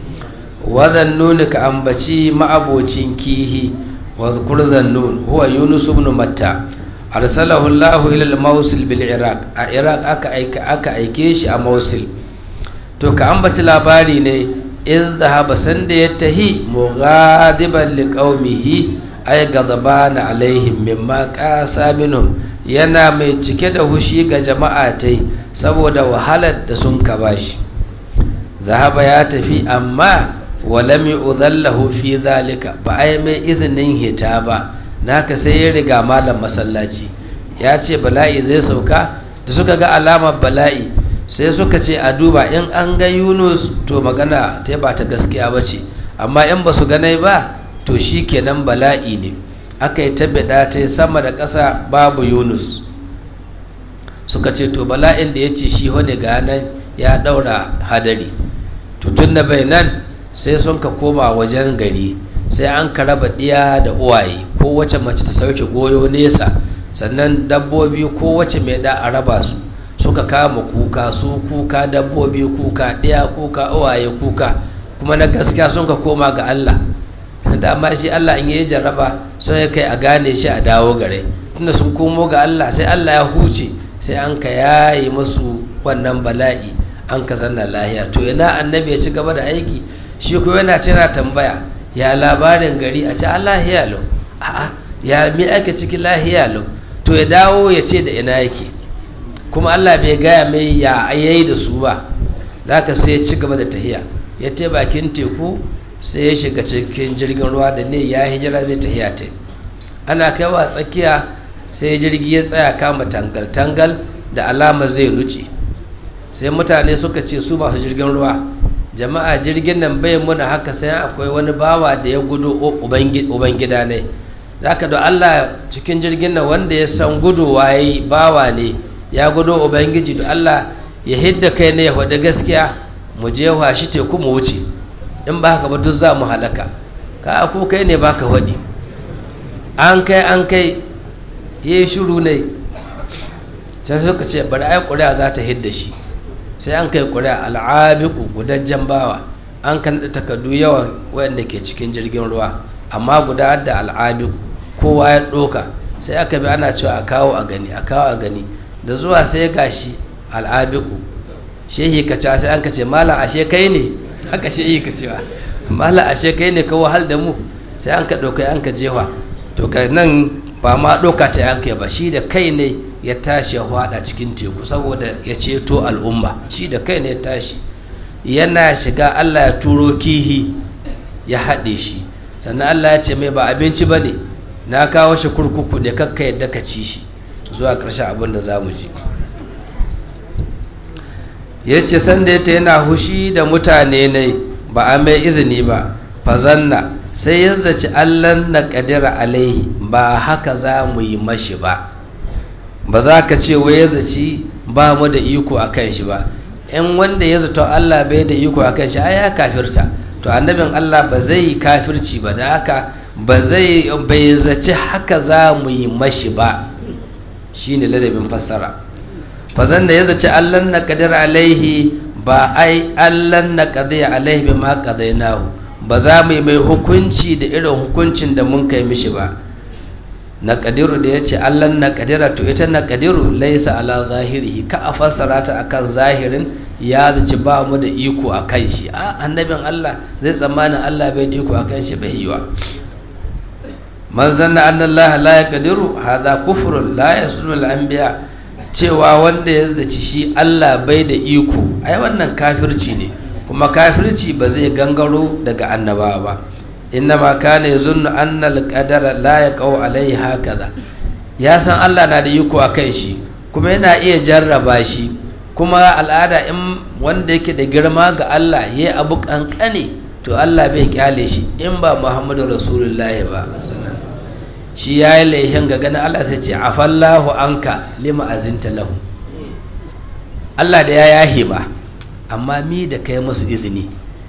وذنون كأنبتي مع أبوتين كيه واذكر ذنون هو يونس بن متى أرسله الله إلى الموصل بالعراق العراق أكا أيكا أكا أيكيش أموصل to ka ambaci labari ne in zahaba sanda ya tahi mughadiban liqaumihi ay gadabana alaihim mimma qasa minhum yana mai cike da hushi ga jama'a tai saboda wahalar da sun ka bashi zahaba ya tafi amma walam yu'dhallahu fi zalika ba ai mai izinin hita ba naka sai ya riga malam masallaci ya ce bala'i zai sauka da suka ga alamar bala'i sai suka ce a duba in an ga yunus to magana ta ba ta gaskiya ba ce amma in ba su ganai ba to shi kenan bala'i ne aka yi tabbada ta sama da ƙasa babu yunus suka ce to bala'in da ya ce shi wani ga nan ya ɗaura hadari to tun da bai nan sai sun ka koma wajen gari sai an ka raba ɗiya da uwaye ko wace mace ta sauke goyo nesa sannan dabbobi ko wace mai da a raba su suka kama kuka su kuka dabbobi kuka ɗaya kuka uwaye kuka kuma na gaskiya sun ka koma ga Allah dama shi Allah in yi jarraba sun ya kai a gane shi a dawo gare tunda sun komo ga Allah sai Allah ya huce sai an ka yayi masu wannan bala'i an ka zanna lahiya to ina annabi ya ci gaba da aiki shi ko yana cina tambaya ya labarin gari a ce Allah ya lau a'a ya mi ake ciki lahiya lau to ya dawo ya ce da ina yake kuma Allah bai gaya mai ya yayi da su ba zaka sai ya ci gaba da tahiya ya te bakin teku sai ya shiga cikin jirgin ruwa da ne ya hijira zai tahiya ta ana kaiwa tsakiya sai jirgi ya tsaya kama tangal-tangal da alama zai nuce sai mutane suka ce su masu jirgin ruwa jama'a jirgin nan bai muna haka sai akwai wani bawa da ya gudu ubangida ne zaka da Allah cikin jirgin nan wanda ya san gudu waye bawa ne ya gudu ubangiji da Allah ya hidda kai ne ya faɗi gaskiya mu je washi teku mu wuce in ba haka ba duk za mu halaka ka ko kai ne baka faɗi an kai an kai ya yi shuru ne sai suka ce bari ai ƙuri'a za ta hidda shi sai an kai ƙuri'a al'abiku gudajjen bawa an kan da takardu yawan wayanda ke cikin jirgin ruwa amma guda da al'abiku kowa ya ɗoka sai aka bi ana cewa a kawo a gani a kawo a gani da zuwa sai gashi al'abiku shehi ka ce sai an ka ce malam ashe kai ne haka shehi ka cewa malam ashe kai ne ka wahal da mu sai an ka ɗauka an ka jewa to ga nan ba ma ɗauka ta yanke ba shi da kai ne ya tashi ya hwada cikin teku saboda ya ceto al'umma shi da kai ne ya tashi yana shiga allah ya turo kihi ya haɗe shi sannan allah ya ce mai ba abinci ba ne na kawo shi kurkuku ne kakka yadda ka ci shi zuwa ƙarshen abin da za mu ji ya ce sanda ya ta yana hushi da mutane ne ba a mai izini ba fazanna sai ya zaci allan na ƙadira alaihi ba haka za mu yi mashi ba ba za ka ce wai ya zaci ba mu da iko a kan shi ba in wanda ya zato allah bai da iko a kan shi ai ya kafirta to annabin allah ba zai yi kafirci ba da haka ba zai bai zaci haka za mu yi mashi ba shine ladabin fassara fazan da ya zaci allan na ƙadir alaihi ba ai allan na ƙadir alaihi bi ma ƙadainahu ba za mu yi mai hukunci da irin hukuncin da mun kai mishi ba na ƙadiru da ya ce allan na ƙadira to ita na ƙadiru laisa ala zahirihi ka a fassara ta akan zahirin ya zaci ba mu da iko a kan shi a annabin allah zai tsammanin allah bai da iko a kan shi bai yiwa man zanna anna allah la yaqdiru hadha kufrun la yasunu al-anbiya cewa wanda ya zaci shi allah bai da iko ai wannan kafirci ne kuma kafirci ba zai gangaro daga annabawa ba innama kana yazunnu anna al-qadara la yaqau alaihi hakaza ya san Allah na da iko akan shi kuma yana iya jarraba shi kuma al'ada in wanda yake da girma ga Allah yayi abu kankane to Allah bai kyale shi in ba Muhammadu Rasulullahi ba shi yayi laihin ga ganin Allah sai ce afallahu anka lima azinta lahu Allah da ya yahe ba amma mi da kai masu izini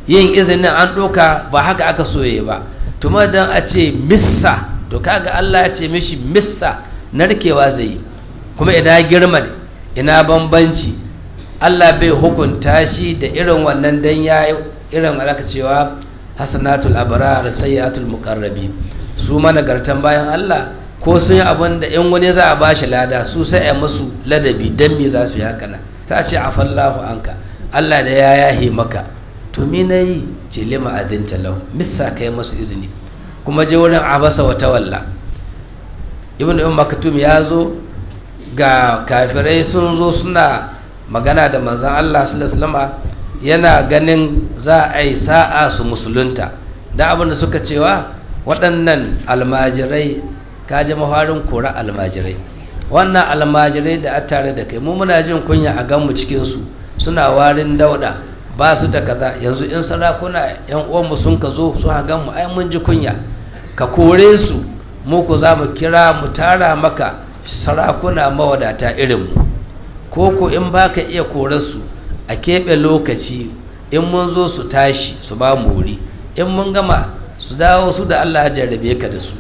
yin izinin an ɗoka ba haka aka soye ba tuma don a ce missa to kaga Allah ya ce mishi missa narkewa zai yi kuma ina girman ina bambanci Allah bai hukunta shi da irin wannan dan ya irin alaka cewa hasanatul abrar sayyatul muqarrabi su managartan bayan Allah ko sun yi abin da in wani za a bashi lada su sai a musu ladabi dan me za su yi haka nan ta ce afallahu anka Allah da ya yahe maka to me nayi ce lima adinta lau missa kai masu izini kuma je wurin abasa wa tawalla ibn um maktum ya zo ga kafirai sun zo suna magana da manzon Allah sallallahu alaihi yana ganin za a yi sa'a su musulunta da abin da suka cewa waɗannan almajirai ka ji mafarin kora almajirai wannan almajirai da a tare da kai mu muna jin kunya a ganmu cikinsu suna warin dauda ba su da kaza yanzu in sarakuna yan uwanmu sun ka zo su hagan mu ai mun ji kunya ka kore su mu ku za mu kira mu tara maka sarakuna mawadata irin mu ko ko in baka iya korar su a keɓe lokaci in mun zo su tashi su ba mu wuri in mun gama su dawo su da Allah ya jarrabe ka da su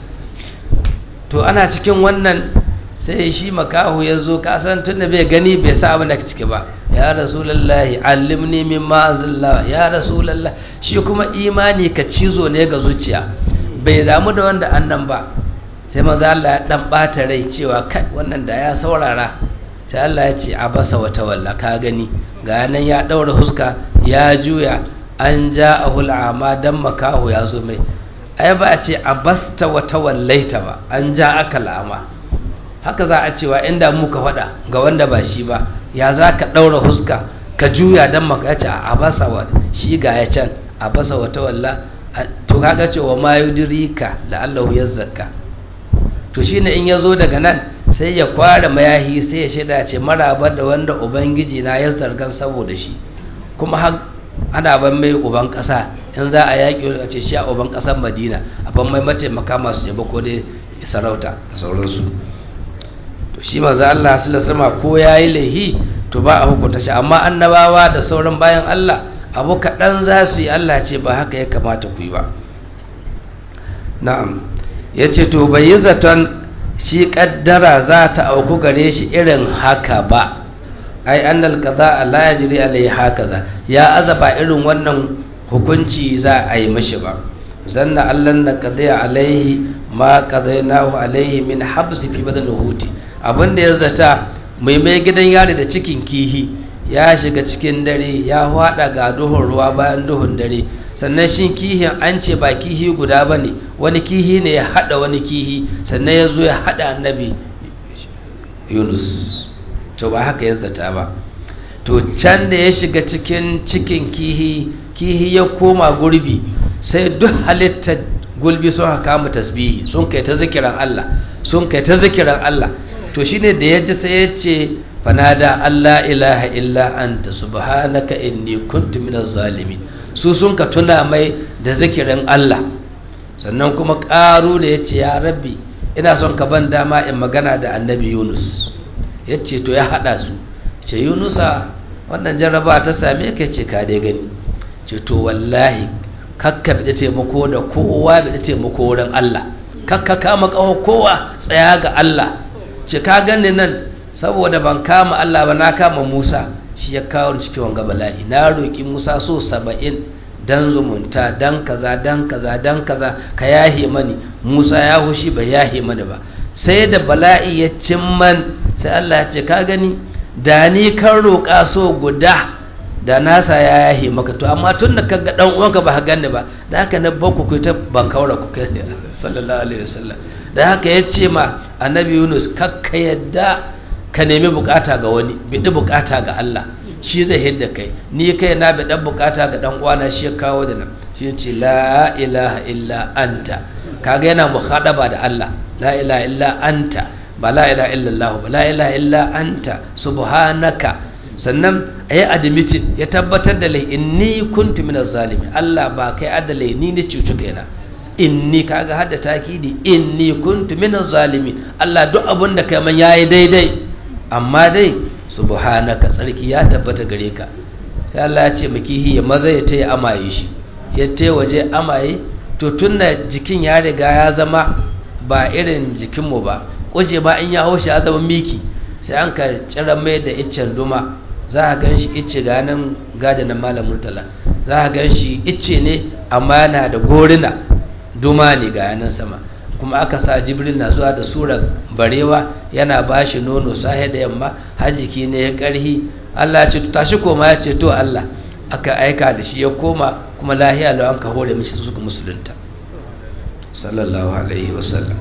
to ana cikin wannan sai shi makahu ya zo kasan tun da bai gani bai sa abin da ciki ba ya rasulallahi allimni min ma'azillah ya rasulallah shi kuma imani ka cizo ne ga zuciya bai damu da wanda annan ba sai maza Allah ya dan bata rai cewa kai wannan da ya saurara sai Allah ya ce abasa wata walla ka gani ga nan ya daura huska ya juya an ja ahul ama dan makahu ya zo mai ai ba a ce abasta wata wallaita ba an ja aka la'ama haka za a cewa inda muka faɗa ga wanda ba shi ba ya za ka ɗaura huska ka juya don maka ya ce a basa wa shi ga ya can a basa wata walla to kaga cewa ma yudirika la'allahu yazzaka to shine in ya zo daga nan sai ya kware mayahi sai ya shaida ce maraba da wanda ubangiji na ya zargan saboda shi kuma har ana ban mai uban ƙasa in za a yaƙi a ce shi a uban ƙasar madina a ban mai mataimaka masu ko dai sarauta da sauransu to shi manzo Allah sallallahu ko yayi laihi to ba a hukunta shi amma annabawa da sauran bayan Allah abu kaɗan za su yi Allah ce ba haka ya kamata ku yi ba na'am ya ce to bai yi zaton shi ƙaddara za ta auku gare shi irin haka ba ai annal kaza la yajri alai hakaza ya azaba irin wannan hukunci za a yi mashi ba zanna allan na qadiya alaihi ma qadainahu alaihi min habsi fi badal huti abinda ya zata mai mai gidan yari da cikin kihi ya shiga cikin dare ya hwada ga duhun ruwa bayan duhun dare sannan shi kihin an ce ba kihi guda ba ne wani kihi ne ya hada wani kihi sannan ya zo ya hada annabi yunus to ba haka ya zata ba to can da ya shiga cikin cikin kihi kihi ya koma gurbi sai duk halittar gulbi sun haka mu tasbihi sun kai ta zikiran Allah sun kai ta zikiran Allah to shine da ya ji sai ya ce fanada Allah ilaha illa anta subhanaka inni kuntu minaz zalimin su sun ka tuna mai da zikirin Allah sannan kuma ƙaru da ya ce ya rabbi ina son ka ban dama in magana da annabi Yunus ya ce to ya haɗa su ce Yunusa wannan jarraba ta same ka ce ka dai gani ce to wallahi kakka bi taimako da kowa bi taimako wurin Allah kakka kama kawo kowa tsaya ga Allah ce ka gani nan saboda ban kama Allah ba na kama Musa shi ya kawo cikin wanga bala'i na roki Musa so saba'in dan zumunta dan kaza dan kaza dan kaza ka yahe mani Musa ya hushi bai yahe mani ba sai da bala'i ya cimman sai Allah ya ce ka gani da ni kan roƙa so guda da nasa ya yahe maka to amma tun da kaga dan uwanka ba ganni ba da haka na bakku ku ta ban kaura ku kai sallallahu alaihi wasallam da haka ya ce ma annabi Yunus kakka yadda ka nemi bukata ga wani bidi bukata ga Allah shi zai hidda kai ni kai na bi dan bukata ga dan uwana shi ya kawo da nan shi ya ce la ilaha illa anta kaga yana muhadaba da Allah la ilaha illa anta ba la ilaha illallah ba la ilaha illa anta subhanaka sannan a yi admitin ya tabbatar da lai inni kuntu minaz zalimi Allah ba kai adalai ni ne cucu kaina inni kaga hadda takidi inni kuntu minaz zalimi Allah duk abun da kai man yayi daidai amma dai subhanaka tsarki ya tabbata gare ka sai Allah ya ce makihi ya maza ya taya amaye shi ya te waje amaye to tunna jikin ya riga ya zama ba irin jikinmu ba kuje ba in ya haushi ya zama miki sai an ka cira mai da iccen duma za a gan shi icce ga nan gada na malam murtala za a gan shi icce ne amma yana da gorina duma ne ga yanan sama kuma aka sa jibril na zuwa da surar barewa yana ba shi nono sahe da yamma har jiki ne ya karhi allah ce tashi koma ya ce to allah aka aika da shi ya koma kuma lahiya lau an ka hore mishi suka musulunta sallallahu alaihi wasallam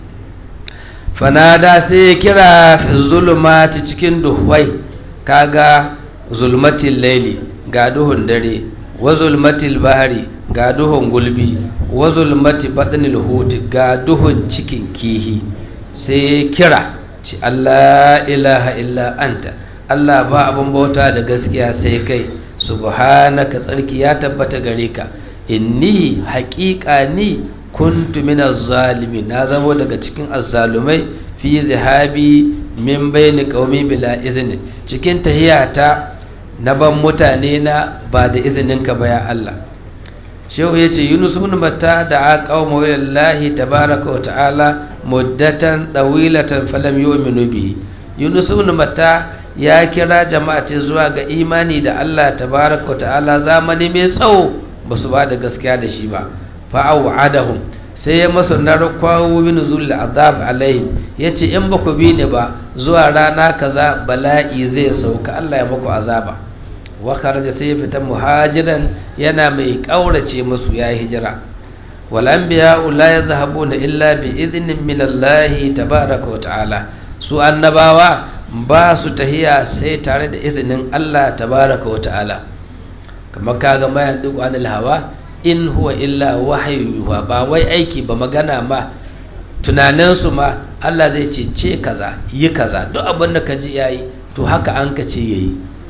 fanada sai ya kira fi zulumati cikin duhwai kaga zulmatil laili ga duhun dare wa zulmatil bahari ga duhun gulbi wa zulmati batnil huti ga duhun cikin kihi sai ya kira ci Allah ilaha illa anta Allah ba abin bauta da gaskiya sai kai subhanaka tsarki ya tabbata gare ka inni haƙiƙa ni kuntu minaz zalimi na zamo daga cikin azzalumai fi zahabi min bayni qaumi bila izini cikin tahiyata na ban mutane na ba da izininka ba ya Allah shehu yace Yunus ibn Matta da qaumu lillahi tabaaraka wa ta'ala muddatan tawilatan falam yu'minu bihi Yunus ibn Matta ya kira jama'ati zuwa ga imani da Allah tabaaraka wa ta'ala zamani mai tsawo basu ba da gaskiya da shi ba fa'au'adahum sai ya masu narkwawo bin zulul azab alaihim yace in ba ku bi ni ba zuwa rana kaza bala'i zai sauka Allah ya muku azaba wa kharaja sai ya fita muhajiran yana mai kaurace musu ya hijira wal anbiya la yadhhabuna illa bi idhnin min Allah tabaaraka wa ta'ala su annabawa ba su tahiya sai tare da izinin Allah tabaaraka wa ta'ala kamar kaga mayan duk anil hawa in huwa illa wahayu yuha ba wai aiki ba magana ma tunaninsu ma Allah zai ce ce kaza yi kaza duk abin da ka ji yayi to haka an ka ce yayi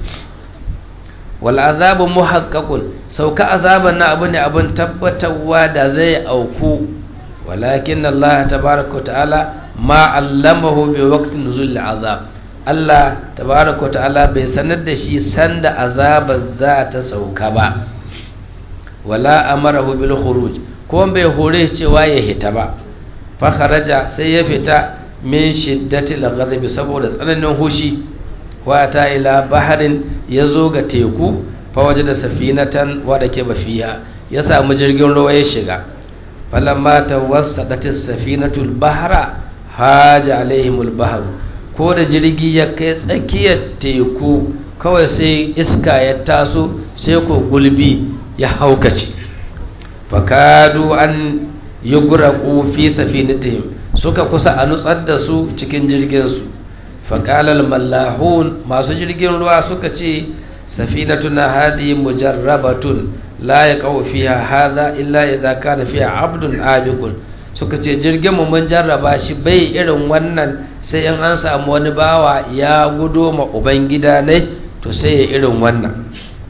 wal azabu muhaqqaqun sauka azaban na abu ne abin tabbatarwa da zai auku walakin Allah tabaraka ta'ala ma allamahu bi waqtin nuzul azab Allah tabaraka ta'ala bai sanar da shi sanda azabar za ta sauka ba wala amarahu bil khuruj ko bai hore cewa ya hita ba fa kharaja sai ya fita min shiddatil ghadab saboda tsananin hushi wa ta ila baharin yazo ga teku fa wajada safinatan wa da ke bafiya ya samu jirgin ruwa ya shiga falamma tawassadatis safinatul bahra haja alaihimul bahru ko da jirgi ya kai tsakiyar teku kawai sai iska ya taso sai ko gulbi ya haukace fakadu an yi guraku fi safinatihim suka kusa a nutsar da su cikin jirginsu faƙalar mallahun masu jirgin ruwa suka ce safinatuna hadi mujarrabatun la ya kawo fiha hadha illa idza kana fiha abdun abikun suka ce jirgin mu mun jarraba shi bai irin wannan sai in an samu wani bawa ya gudo ma ubangida ne to sai ya irin wannan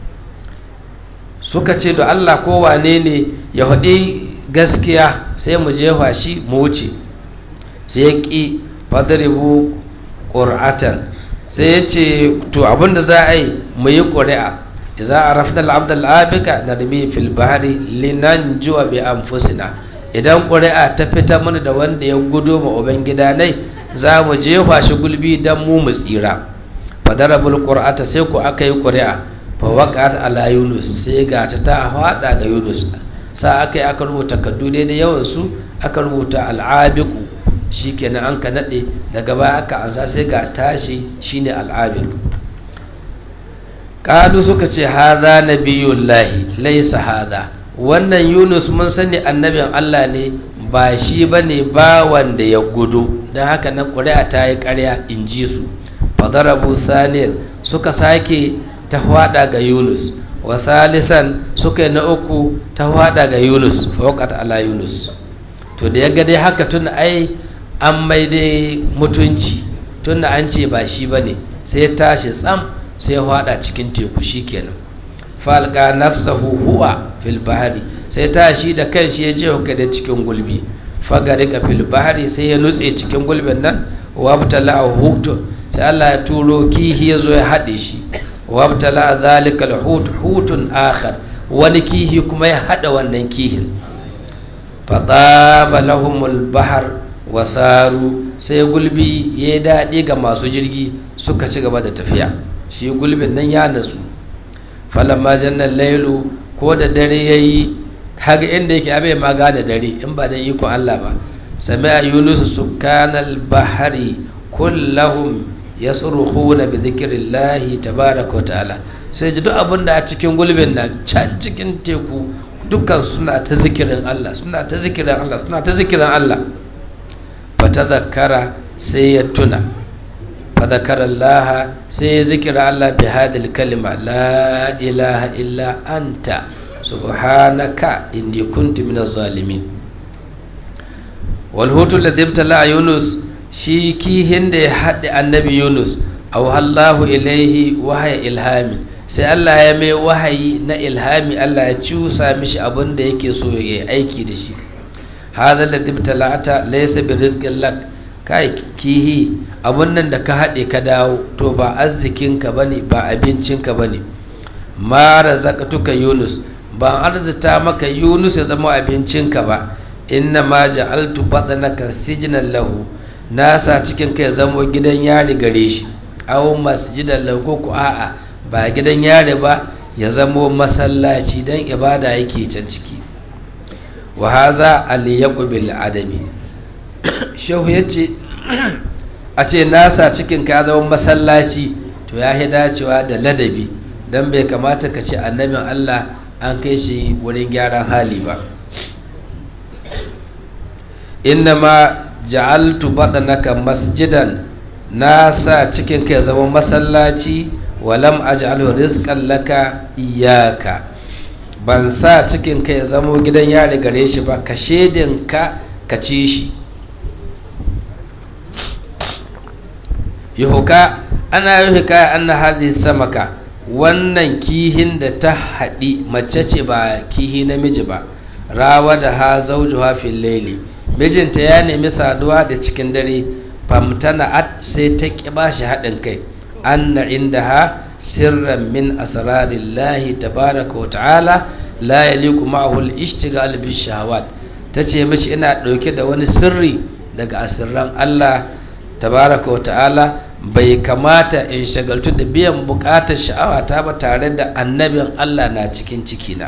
suka ce da Allah kowane ne ya haɗi gaskiya sai mu jefa shi mu wuce sai ya ƙi fadaribu ƙur'atan sai ya ce to abinda za a yi mu yi ƙuri'a za a rafi al'abdal abika na rami fil bahari linan juwa bi anfusina idan ƙuri'a ta fita mana da wanda ya gudo ma ubangida nai za mu jefa shi gulbi don mu mu tsira fadarabul ƙur'ata sai ku aka yi ƙuri'a fawaƙat ala yunus sai ga ta ta haɗa ga yunus sa aka yi aka rubuta kaddu daidai yawansu aka rubuta al'abiku shi kenan an ka naɗe daga baya aka ansa sai ga tashi shine al'abiku ƙalu suka ce haza nabiyullahi laisa haza wannan yunus mun sani annabin allah ne ba shi ba ne ba wanda ya gudu don haka na ƙuri'a ta yi ƙarya in ji su fadarabu saniyar suka sake ta hwada ga yunus wa salisan suka yi na uku ta hwada ga yunus faukat ala yunus to da ya ga dai haka tun ai an mai dai mutunci tun da an ce ba shi ba ne sai ya tashi tsam sai ya hwada cikin teku shi kenan falka nafsahu huwa fil bahari sai tashi da kan shi ya je da cikin gulbi fagari ka fil bahari sai ya nutse cikin gulbin nan wabtala hutu sai Allah ya turo kihi ya zo ya haɗe shi wabtala zalikal hut hutun akhar wani kihi kuma ya hada wannan kihin fataba lahumul bahar wasaru sai gulbi ya yi daɗi ga masu jirgi suka ci gaba da tafiya shi gulbin nan ya nasu falamma jannan lailu ko da dare ya yi haga inda yake abai ma da dare in ba da ikon Allah ba sami a yunus sukanal bahari kullahum yasrukhuna bi dhikrillahi tabaraka wa ta'ala sai ji duk abin da a cikin gulbin nan can cikin teku dukkan suna ta zikirin Allah suna ta zikirin Allah suna ta zikirin Allah fa tadhakkara sai ya tuna fa dhakara Allah sai ya zikira Allah bi hadhihi kalima la ilaha illa anta subhanaka inni kuntu minaz zalimin wal hutu ladhi ibtala yunus shi kihin da ya haɗe annabi yunus auhallahu ilaihi wahaya ilhami sai allah ya mai wahayi na ilhami allah ya cusa mishi abin da yake so ya yi aiki da shi hadha ladhi ibtala'ata laysa bi rizqin lak kai kihi abun nan da ka haɗe ka dawo to ba arzikinka bane ba abincinka bane ma razaqtuka yunus ba arzita maka yunus ya zama abincinka ba inna ma ja'altu batnaka sijnan lahu nasa cikin kai zamo gidan yari gare shi aw masjidan lahu ko a'a ba gidan yari ba ya zamo masallaci dan ibada yake can ciki wa haza aliyaqu bil adami shehu yace a ce nasa cikin ka zama masallaci to ya hi dacewa da ladabi dan bai kamata ka ce annabin Allah an kai shi wurin gyaran hali ba innama ja'altu badanaka masjidan na sa cikin ka zama masallaci walam aj'alhu rizqan laka iyyaka ban sa cikin ka ya zama gidan yari gare shi ba ka shedin ka ka ci shi yuhuka ana yuhuka anna hadhihi samaka wannan kihin da ta haɗi mace ce ba kihi namiji ba rawa da ha zaujuha fil laili mijinta ya nemi saduwa da cikin dare famtana'at sai ta ƙi ba shi haɗin kai anna indaha sirran min asrarillahi tabaraka wa ta'ala la yaliku ma'ahu al-ishtighal bi shahawat tace mishi ina ɗauke da wani sirri daga asirran Allah tabaraka wa ta'ala bai kamata in shagaltu da biyan bukatar sha'awata ba tare da annabin Allah na cikin cikina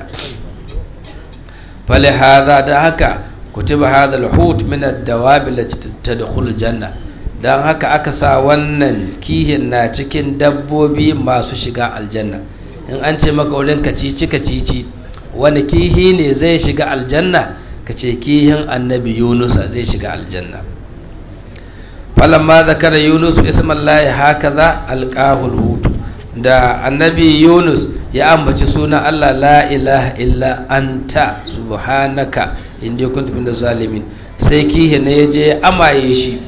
fali hadha da haka kutiba hadha al-hut min ad-dawab allati tadkhulu janna dan haka aka sa wannan kihin na cikin dabbobi masu shiga aljanna in an ce maka wurin kacici kacici wani kihi ne zai shiga aljanna kace kihin annabi Yunus zai shiga aljanna falamma zakara Yunus ismallahi hakaza alqahul hut da annabi Yunus ya ambaci sunan Allah la ilaha illa anta subhanaka inda kuntu min zalimin sai kihi ne yaje amaye shi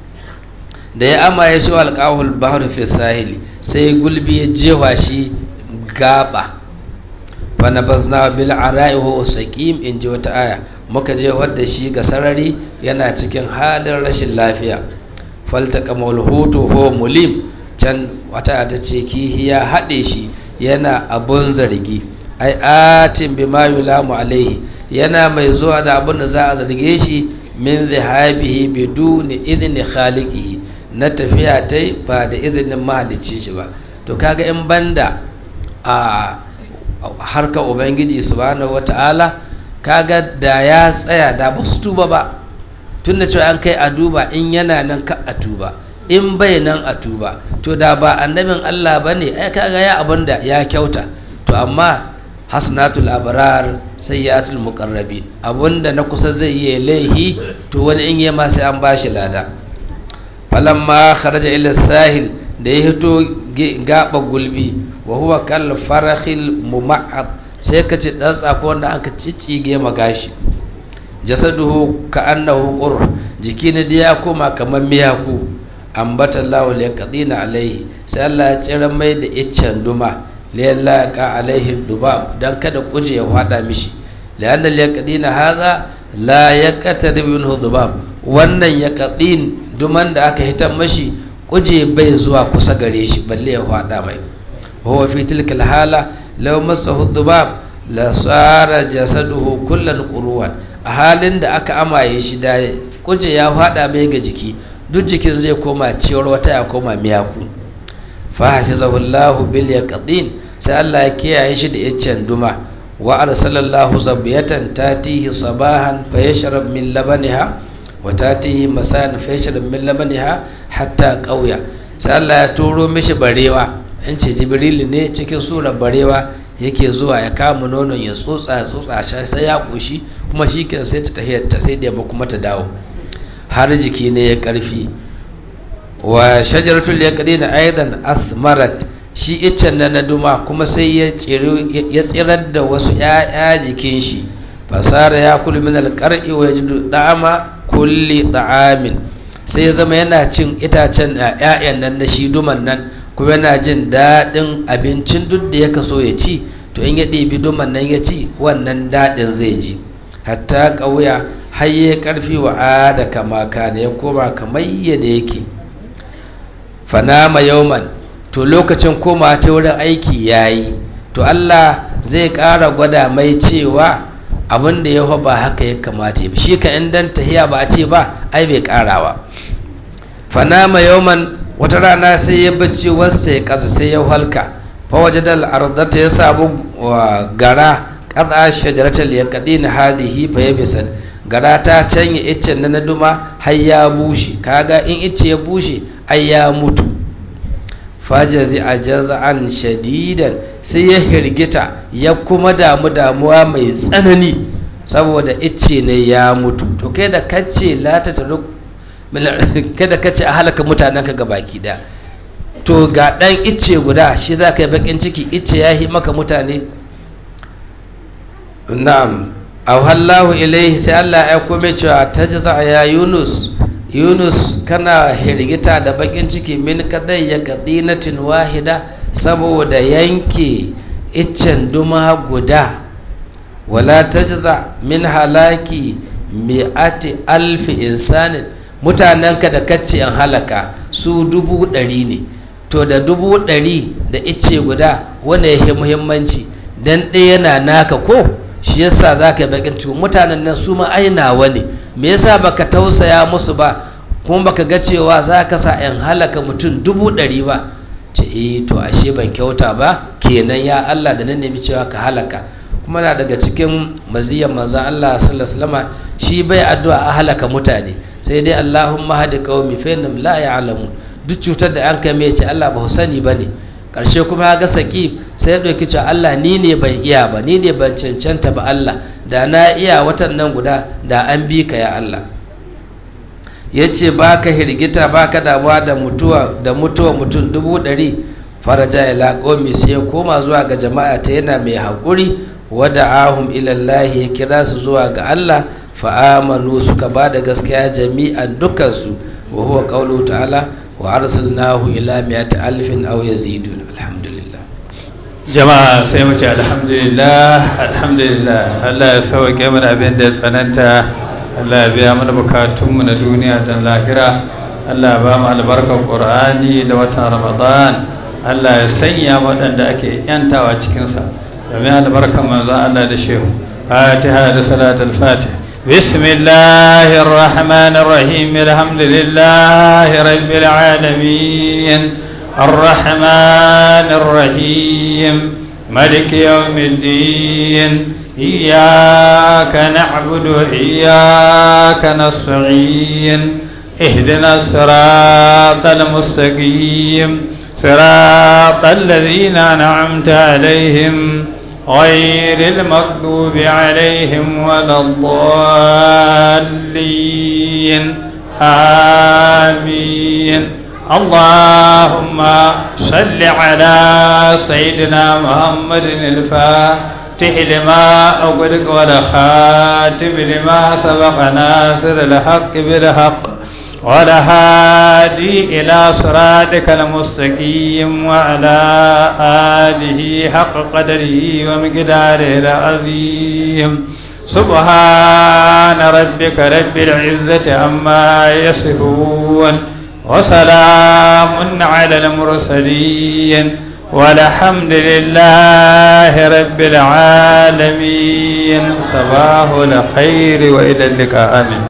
da ya amaye shi alqahul bahr fi sahili sai gulbi ya jewa shi gaba fa nabazna bil ara'i wa saqim in ji wata aya muka je wadda shi ga sarari yana cikin halin rashin lafiya faltaka malhutu ho mulim can wata ta ce kihi ya haɗe shi yana abun zargi ai atin bi ma yulamu alaihi yana mai zuwa da abun da za a zarge shi min zihabihi biduni idni khaliqihi na tafiya tai ba da izinin mahalicci shi ba to kaga in banda a harkar ubangiji subhanahu wata'ala kaga da ya tsaya da ba su tuba ba tunda cewa an kai a duba in yana nan ka a tuba in bai nan a tuba to da ba annabin Allah ba ne ai kaga ya abin da ya kyauta to amma hasanatul abrar sayyatul muqarrabi abinda na kusa zai yi laihi to wani in yi ma sai an bashi lada falamma kharaja ila sahil da ya hito gaba gulbi wa huwa kal farakhil muma'ad sai ka ci dan tsako wanda aka ciccige magashi jasaduhu ka annahu qur jiki ne da ya koma kamar miyaku ambata Allahu liqadina alaihi sai Allah ya tsira mai da iccen duma liyalla ka alaihi dubab dan kada kuje ya fada mishi lianna liqadina hadha la yaqtarib minhu dubab wannan yaqadin duman da aka hitan mashi kuje bai zuwa kusa gare shi balle ya fada mai huwa fi tilka hala law masahu dubab la sara jasaduhu kullan qurwan a halin da aka amaye shi da kuje ya fada mai ga jiki duk jikin zai koma ciyar wata ya koma miyaku fa hafizahullahu bil yaqdin sai Allah ya kiyaye shi da yaccen duma wa arsalallahu zabiyatan tatihi sabahan fa yashrab min labaniha wa tatihi masan fa yashrab min labaniha hatta qauya sai Allah ya turo mishi barewa an ce jibril ne cikin surar barewa yake zuwa ya kama nonon ya tsotsa tsotsa sai ya koshi kuma shi kan sai ta tahiyar ta sai da kuma ta dawo har jiki ne ya karfi wa shajaratul yaqdina aidan asmarat shi iccen na na duma kuma sai ya tsirar da wasu ‘ya'ya jikin shi fasara ya kulu min alƙar'i wa yajidu da'ama kulli da'amin sai ya zama yana cin itacen ‘ya'yan nan na shi duman nan kuma yana jin daɗin abincin duk da ya kaso ya ci to in ya ɗebi duman nan ya ci wannan daɗin zai ji hatta ƙauya har ya ƙarfi wa ada kama da ya koma kamar yadda yake fanama yauman to lokacin koma ta wurin aiki ya yi to Allah zai ƙara gwada mai cewa abin da ya ba haka ya kamata ya shi ka dan tahiya ba a ce ba ai bai ƙarawa fanama yauman wata rana sai ya bacci wasu ya ƙasa sai ya halka fawaje da al'ardata ya samu gara ƙasa shajaratar ya kaɗi na hadihi fa ya bisan gara ta canya iccen na duma har ya bushe kaga in icce ya bushe ai ya mutu fajazi a jaza'an shadidan sai ya hirgita ya kuma damu damuwa mai tsanani saboda icce ne ya mutu to kai da kace lata ta kada kace a halaka mutanen ka baki da to ga dan icce guda shi za ka yi bakin ciki icce ya yi maka mutane na'am awhallahu ilaihi sai Allah ya kome cewa tajza ya yunus yunus kana hirgita da bakin ciki min kadai ya kadinatin wahida saboda yanke iccen duma guda wala tajza min halaki mi'ati alfi insanin mutanenka da kacce an halaka su dubu ɗari ne to da dubu ɗari da icce guda wanda ya muhimmanci dan ɗaya yana naka ko shi yasa za ka yi bakin ciki mutanen nan su ma ainawa ne me yasa baka tausaya musu ba kuma baka ga cewa za ka sa yan halaka mutum dubu ɗari ba ce eh to ashe ban kyauta ba kenan ya Allah da nan nemi cewa ka halaka kuma na daga cikin maziyan manzon Allah sallallahu alaihi wasallam shi bai addu'a a halaka mutane sai dai Allahumma hadi qaumi fa innahum la ya'lamun duk cutar da an kai mai ce Allah ba sani bane karshe kuma ya ga saki sai ya ɗauki cewa Allah ni ne ban iya ba ni ne ban cancanta ba Allah da na iya watan nan guda da an bi ka ya Allah ya ce ba ka hirgita ba ka damuwa da mutuwa da mutuwa mutum dubu ɗari faraja ya laƙomi sai ya koma zuwa ga jama'a ta yana mai haƙuri wada ahum ilallahi ya kira su zuwa ga Allah fa'amanu suka ba da gaskiya jami'an dukansu wa huwa qawluhu ta'ala wa arsalnahu ila mi'ati alfin aw yazidun alhamdulillah jama'a sai mu ce alhamdulillah alhamdulillah Allah ya sauke mana abin da ya tsananta Allah ya biya mana bukatunmu na duniya da lahira Allah ya ba mu albarkar Qur'ani da watan Ramadan Allah ya sanya waɗanda ake yantawa cikinsa domin albarkar manzon Allah da shehu Fatiha da salatul Fatih بسم الله الرحمن الرحيم الحمد لله رب العالمين الرحمن الرحيم ملك يوم الدين إياك نعبد وإياك نستعين اهدنا الصراط المستقيم صراط الذين أنعمت عليهم غير المغضوب عليهم ولا الضالين آمين اللهم صل على سيدنا محمد الفاتح لما أغلق والخاتم لما سبق ناصر الحق بالحق والهادي إلى صراطك المستقيم وعلى آله حق قدره ومقداره العظيم سبحان ربك رب العزة عما يصفون وسلام على المرسلين والحمد لله رب العالمين صباح الخير وإلى اللقاء آمين